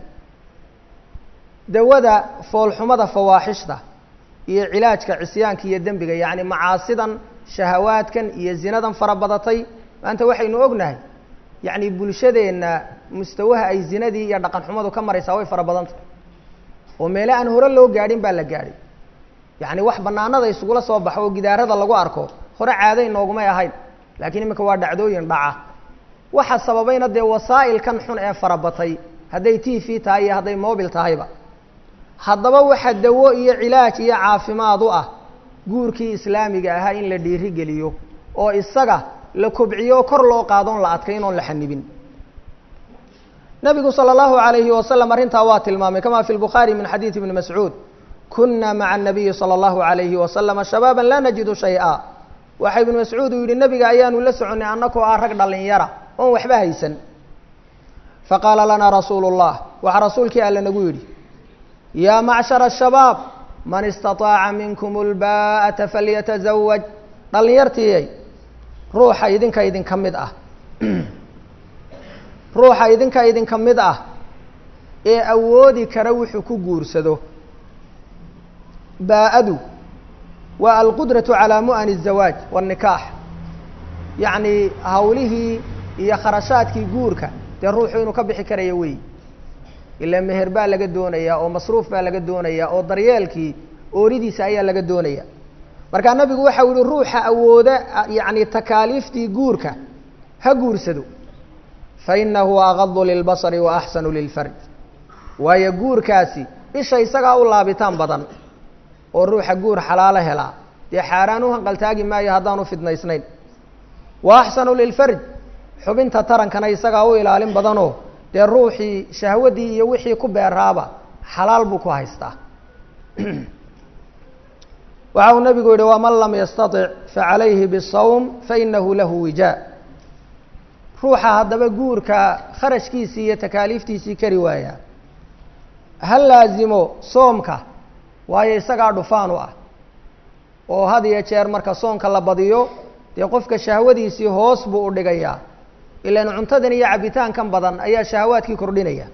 dawada foolxumada fawaaxishta iyo cilaajka cisyaanka iyo dembiga yacni macaasidan shahawaadkan iyo zinadan fara badatay maanta waxaynu ognahay yacni bulshadeenna mustawaha ay zinadii iyo dhaqan xumadu ka maraysaa way fara badantay oo meele aan hore loo gaadhin baa la gaadhay yacni wax banaanada isugula soo baxo oo gidaarada lagu arko hore caaday noogumay ahayn laakiin iminka waa dhacdooyin dhaca waxa sababayna dee wasaa'ilkan xun ee farabatay hadday t v tahay iyo hadday mobil tahayba haddaba waxa dawo iyo cilaaj iyo caafimaad u ah guurkii islaamiga ahaa in la dhiiri geliyo oo isaga la kobciyo kor loo qaadoon la adkayn oon la xanibin nabigu salى اllahu عalayhi wasalam arrintaa waa tilmaamay kama fi lbukhaari min xadiidi ibni mascuud kuna maca الnabiyi salى اllahu عalayhi wasalama shabaaba laa najidu shayئa waxa ibnu mascuud uu yidhi nebiga ayaanu la soconnay annakoo ah rag dhallinyara oon waxba haysan faqaala lanaa rasuulu اllah waxaa rasuulkii alle nagu yidhi yaa macshara الshabaab man istaطaaca minkum اlbaa'ata falyatazawaj dhallinyartiiyay ruuxa idinka idinka mid ah ruuxa idinka idinka mid ah ee awoodi kara wuxuu ku guursado baa-adu waa alqudratu calaa mu'ani الzawaaj wالnikaax yacni hawlihii iyo kharashaadkii guurka dee ruuxu inuu ka bixi karayo wey ilaa meher baa laga doonayaa oo masruuf baa laga doonayaa oo daryeelkii ooridiisa ayaa laga doonaya markaa nabigu waxau yihi ruuxa awooda yacni takaaliiftii guurka ha guursado fa inahu agadu lilbasari wa axsanu lilfarj waayo guurkaasi isha isagaa u laabitaan badan oo ruuxa guur xalaalo helaa dee xaaraan u hanqaltaagi maayo haddaanu fidnaysnayn wa axsanu lilfarj xubinta tarankana isagaa u ilaalin badanoo dee ruuxii shahwadii iyo wixii ku beeraaba xalaal buu ku haystaa waxa uu nabigu yihi waman lam yastaطic facalayhi bالsawm fainahu lahu wijaa ruuxa haddaba guurka kharashkiisii iyo takaaliiftiisii kari waaya ha laazimo soomka waayo isagaa dhufaan u ah oo had iyo jeer marka soonka la badiyo dee qofka shahwadiisii hoos buu u dhigayaa ilan cuntadan iyo cabitaankan badan ayaa shahawaadkii kordhinaya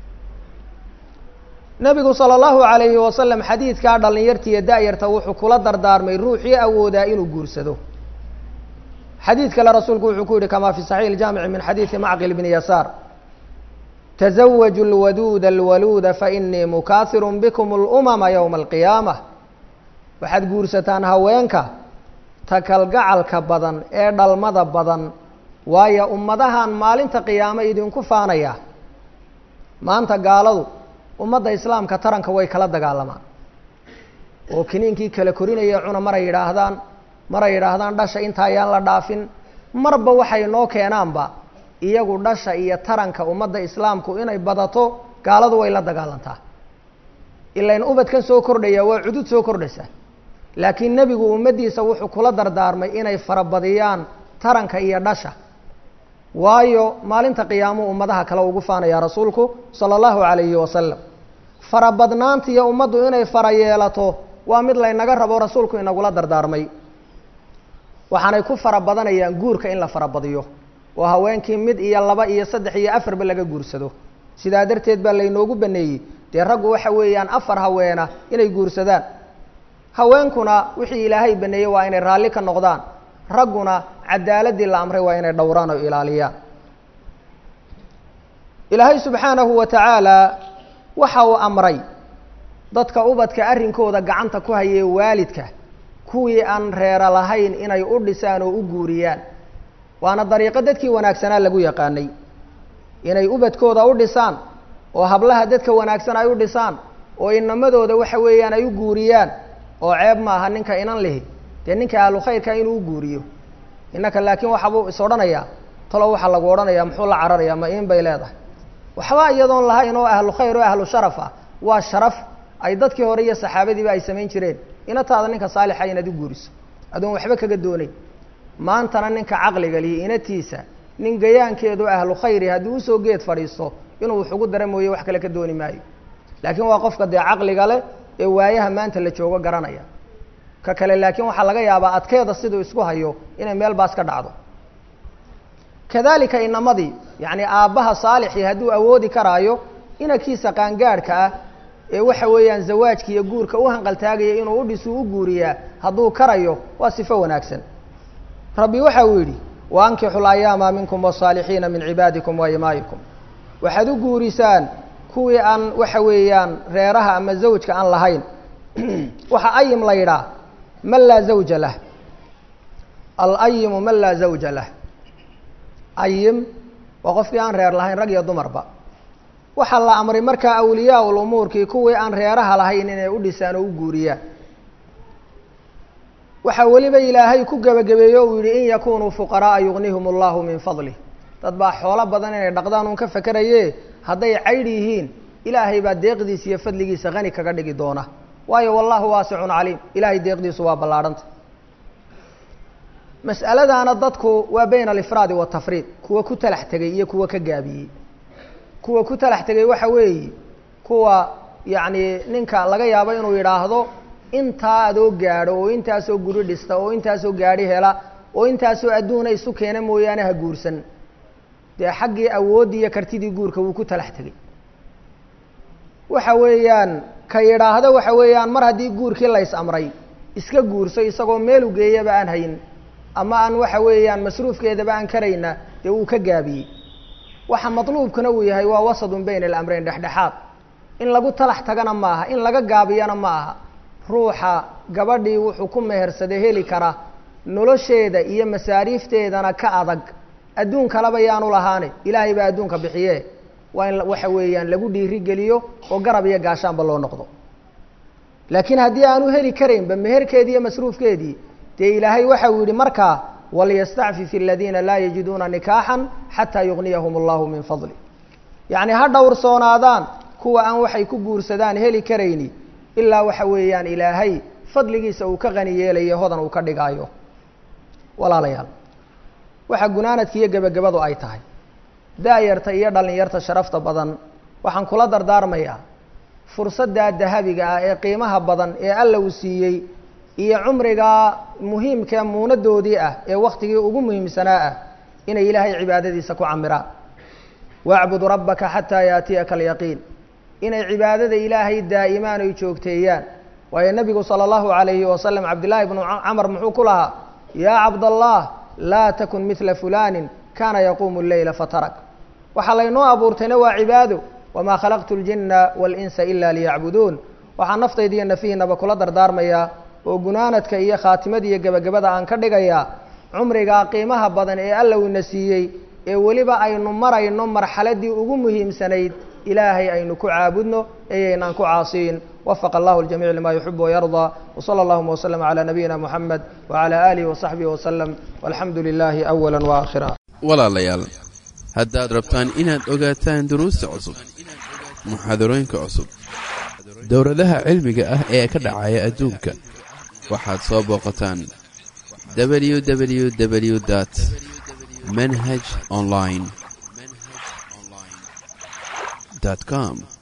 nebigu sala allahu alayhi wasalam xadiidkaa dhallinyartiiyo da-yarta wuxuu kula dardaarmay ruuxii awoodaa inuu guursado xadiid kale rasuulku wuxuu ku yihi kama fi saxiix iljaamici min xadiidi macqil bni yasaar tazawaju lwaduuda alwaluuda fainii mukaahirun bikum alumama yowma alqiyaamah waxaad guursataan haweenka takalgacalka badan ee dhalmada badan waayo ummadahan maalinta qiyaamo idinku faanaya maanta gaaladu ummadda islaamka taranka way kala dagaalamaan oo kiniinkii kala korinaya cuna maray yidhaahdaan maray yidhaahdaan dhasha inta ayaan la dhaafin marba waxay noo keenaanba iyagu dhasha iyo taranka ummadda islaamku inay badato gaaladu way la dagaalantaa ilain ubadkan soo kordhaya waa cudud soo kordhaysa laakiin nebigu ummaddiisa wuxuu kula dardaarmay inay farabadiyaan taranka iyo dhasha waayo maalinta qiyaamuu ummadaha kale ugu faanaya rasuulku sala allahu calayhi wasalam farabadnaantiiyo ummaddu inay fara yeelato waa mid laynaga rabo rasuulku inagula dardaarmay waxaanay ku fara badanayaan guurka in la farabadiyo oo haweenkii mid iyo laba iyo saddex iyo afarba laga guursado sidaa darteed baa laynoogu baneeyey dee raggu waxa weeyaan afar haweena inay guursadaan haweenkuna wixii ilaahay baneeyey waa inay raalli ka noqdaan ragguna cadaaladii la amray waa inay dhowraan oo ilaaliyaan ilaahay subxaanahu wa tacaala waxa uu amray dadka ubadka arrinkooda gacanta ku hayay waalidka kuwii aan reera lahayn inay u dhisaan oo u guuriyaan waana dariiqo dadkii wanaagsanaa lagu yaqaanay inay ubadkooda u dhisaan oo hablaha dadka wanaagsan ay u dhisaan oo inamadooda waxa weeyaan ay u guuriyaan oo ceeb ma aha ninka inan lihi dee ninka ahlu khayrka inuu u guuriyo innaka laakiin waxabuu is odhanayaa talo waxaa lagu odhanayaa muxuu la cararayaa ma iin bay leedahay waxba iyadoon lahayn oo ahlu khayr oo ahlu sharaf ah waa sharaf ay dadkii hore iyo saxaabadiiba ay samayn jireen inataada ninka saalixa inaad u guuriso adoon waxba kaga doonayn maantana ninka caqliga lihi inatiisa nin gayaankeedu ahlu khayri haddii usoo geed fadhiisto inuu wax ugu dara mooye wax kale ka dooni maayo laakiin waa qofka dee caqliga leh ee waayaha maanta la joogo garanaya ka kale laakiin waxaa laga yaabaa adkeeda siduu isku hayo inay meel baas ka dhacdo kadalika inamadii yacni aabbaha saalixii hadduu awoodi karaayo inankiisa qaangaadhka ah ee waxa weeyaan zawaajka iyo guurka u hanqaltaagaya inuu u dhisuu u guuriyaa hadduu karayo waa sifo wanaagsan rabbi waxa uu yidhi wa ankixu layaama minkum wasaalixiina min cibaadikum wa imaayikum waxaad u guurisaan kuwii aan waxa weeyaan reeraha ama zawjka aan lahayn waxaa ayim la yidhaah man laa zawja lah alayimu man laa zawja lah ayim waa qofkii aan reer lahayn rag iyo dumarba waxaa la amray markaa awliyaa lumuurkii kuwii aan reeraha lahayn inay u dhisaan oo u guuriyaan waxaa weliba ilaahay ku gebagabeeyo uu yihi in yakunuu fuqara'a yugnihum allahu min fadlih dad baa xoolo badan inay dhaqdaan uun ka fakeraye hadday caydh yihiin ilaahay baa deeqdiisa iyo fadligiisa hani kaga dhigi doona waayo wallahu waasicun caliim ilahay deeqdiisu waa ballaadhanta mas'aladaana dadku waa bayna alifraadi watafriid kuwa ku talax tegay iyo kuwa ka gaabiyey kuwa ku talax tegay waxa weeye kuwa yacni ninka laga yaabo inuu yidhaahdo intaa adoo gaadho oo intaasoo guri dhista oo intaasoo gaadhi hela oo intaasoo adduuna isu keena mooyaane ha guursan dee xaggii awooddii iyo kartidii guurka wuu ku talax tegey waxa weeyaan ka yidhaahdo waxa weeyaan mar haddii guurkii lays amray iska guurso isagoo meel u geeyaba aan hayn ama aan waxa weeyaan masruufkeedaba aan karayna dee wuu ka gaabiyey waxa matluubkuna uu yahay waa wasadun bayna alamreyn dhexdhexaad in lagu talax tagana ma aha in laga gaabiyana ma aha ruuxa gabadhii wuxuu ku mehersaday heli kara nolosheeda iyo masaariifteedana ka adag adduun kaleba yaanu lahaane ilaahay baa adduunka bixiye waa in waxa weeyaan lagu dhiirigeliyo oo garab iyo gaashaanba loo noqdo laakiin haddii aanu heli karaynba meherkeedii iyo masruufkeedii dee ilaahay waxa uu yihi markaa waliyastacfif aladiina laa yajiduuna nikaaxan xataa yugniyahum allahu min fadli yacni ha dhowrsoonaadaan kuwa aan waxay ku guursadaan heli karayni ilaa waxa weeyaan ilaahay fadligiisa uu ka qani yeelayo hodan uu ka dhigaayo walaalayaal waxaa gunaanadka iyo gebagabadu ay tahay da-yarta iyo dhallinyarta sharafta badan waxaan kula dardaarmayaa fursaddaa dahabiga ah ee qiimaha badan ee alla uu siiyey iyo cumrigaa muhiimkae muunadoodii ah ee wakhtigii ugu muhiimsanaa ah inay ilaahay cibaadadiisa ku camiraan wacbud rabbaka xataa yaatiyaka alyaqiin inay cibaadada ilaahay daa'imaan oy joogteeyaan waayo nebigu sala allahu calayhi wasalam cabdillaahi bnu camar muxuu ku lahaa yaa cabdallah laa takun midla fulaanin kaana yaquumu leyla fatarak waxaa laynoo abuurtayna waa cibaado wamaa khalaqtu ljinna waalinsa ila liyacbuduun waxaa naftayda iyo nafihiinaba kula dardaarmayaa oo gunaanadka iyo khaatimada iyo gebagabada aan ka dhigayaa cumrigaa qiimaha badan ee alla uuna siiyey ee weliba aynu marayno marxaladii ugu muhiimsanayd ilaahay aynu ku caabudno eeyaynaan ku caasiyin wafaqa allahu ljamiic lima yuxibu wayardaa wsala allahuma waslama calaa nabiyina muxamed wacala aalihi wasaxbihi wasalam walxamdu lilaahi awala waakhira walaalayaal haddaad rabtaan inaad ogaataan duruusta cusub muxaadarooyinka cusub dowladaha cilmiga ah ee ka dhacaya adduunka waxaad soo booqataan www dt manhaj online com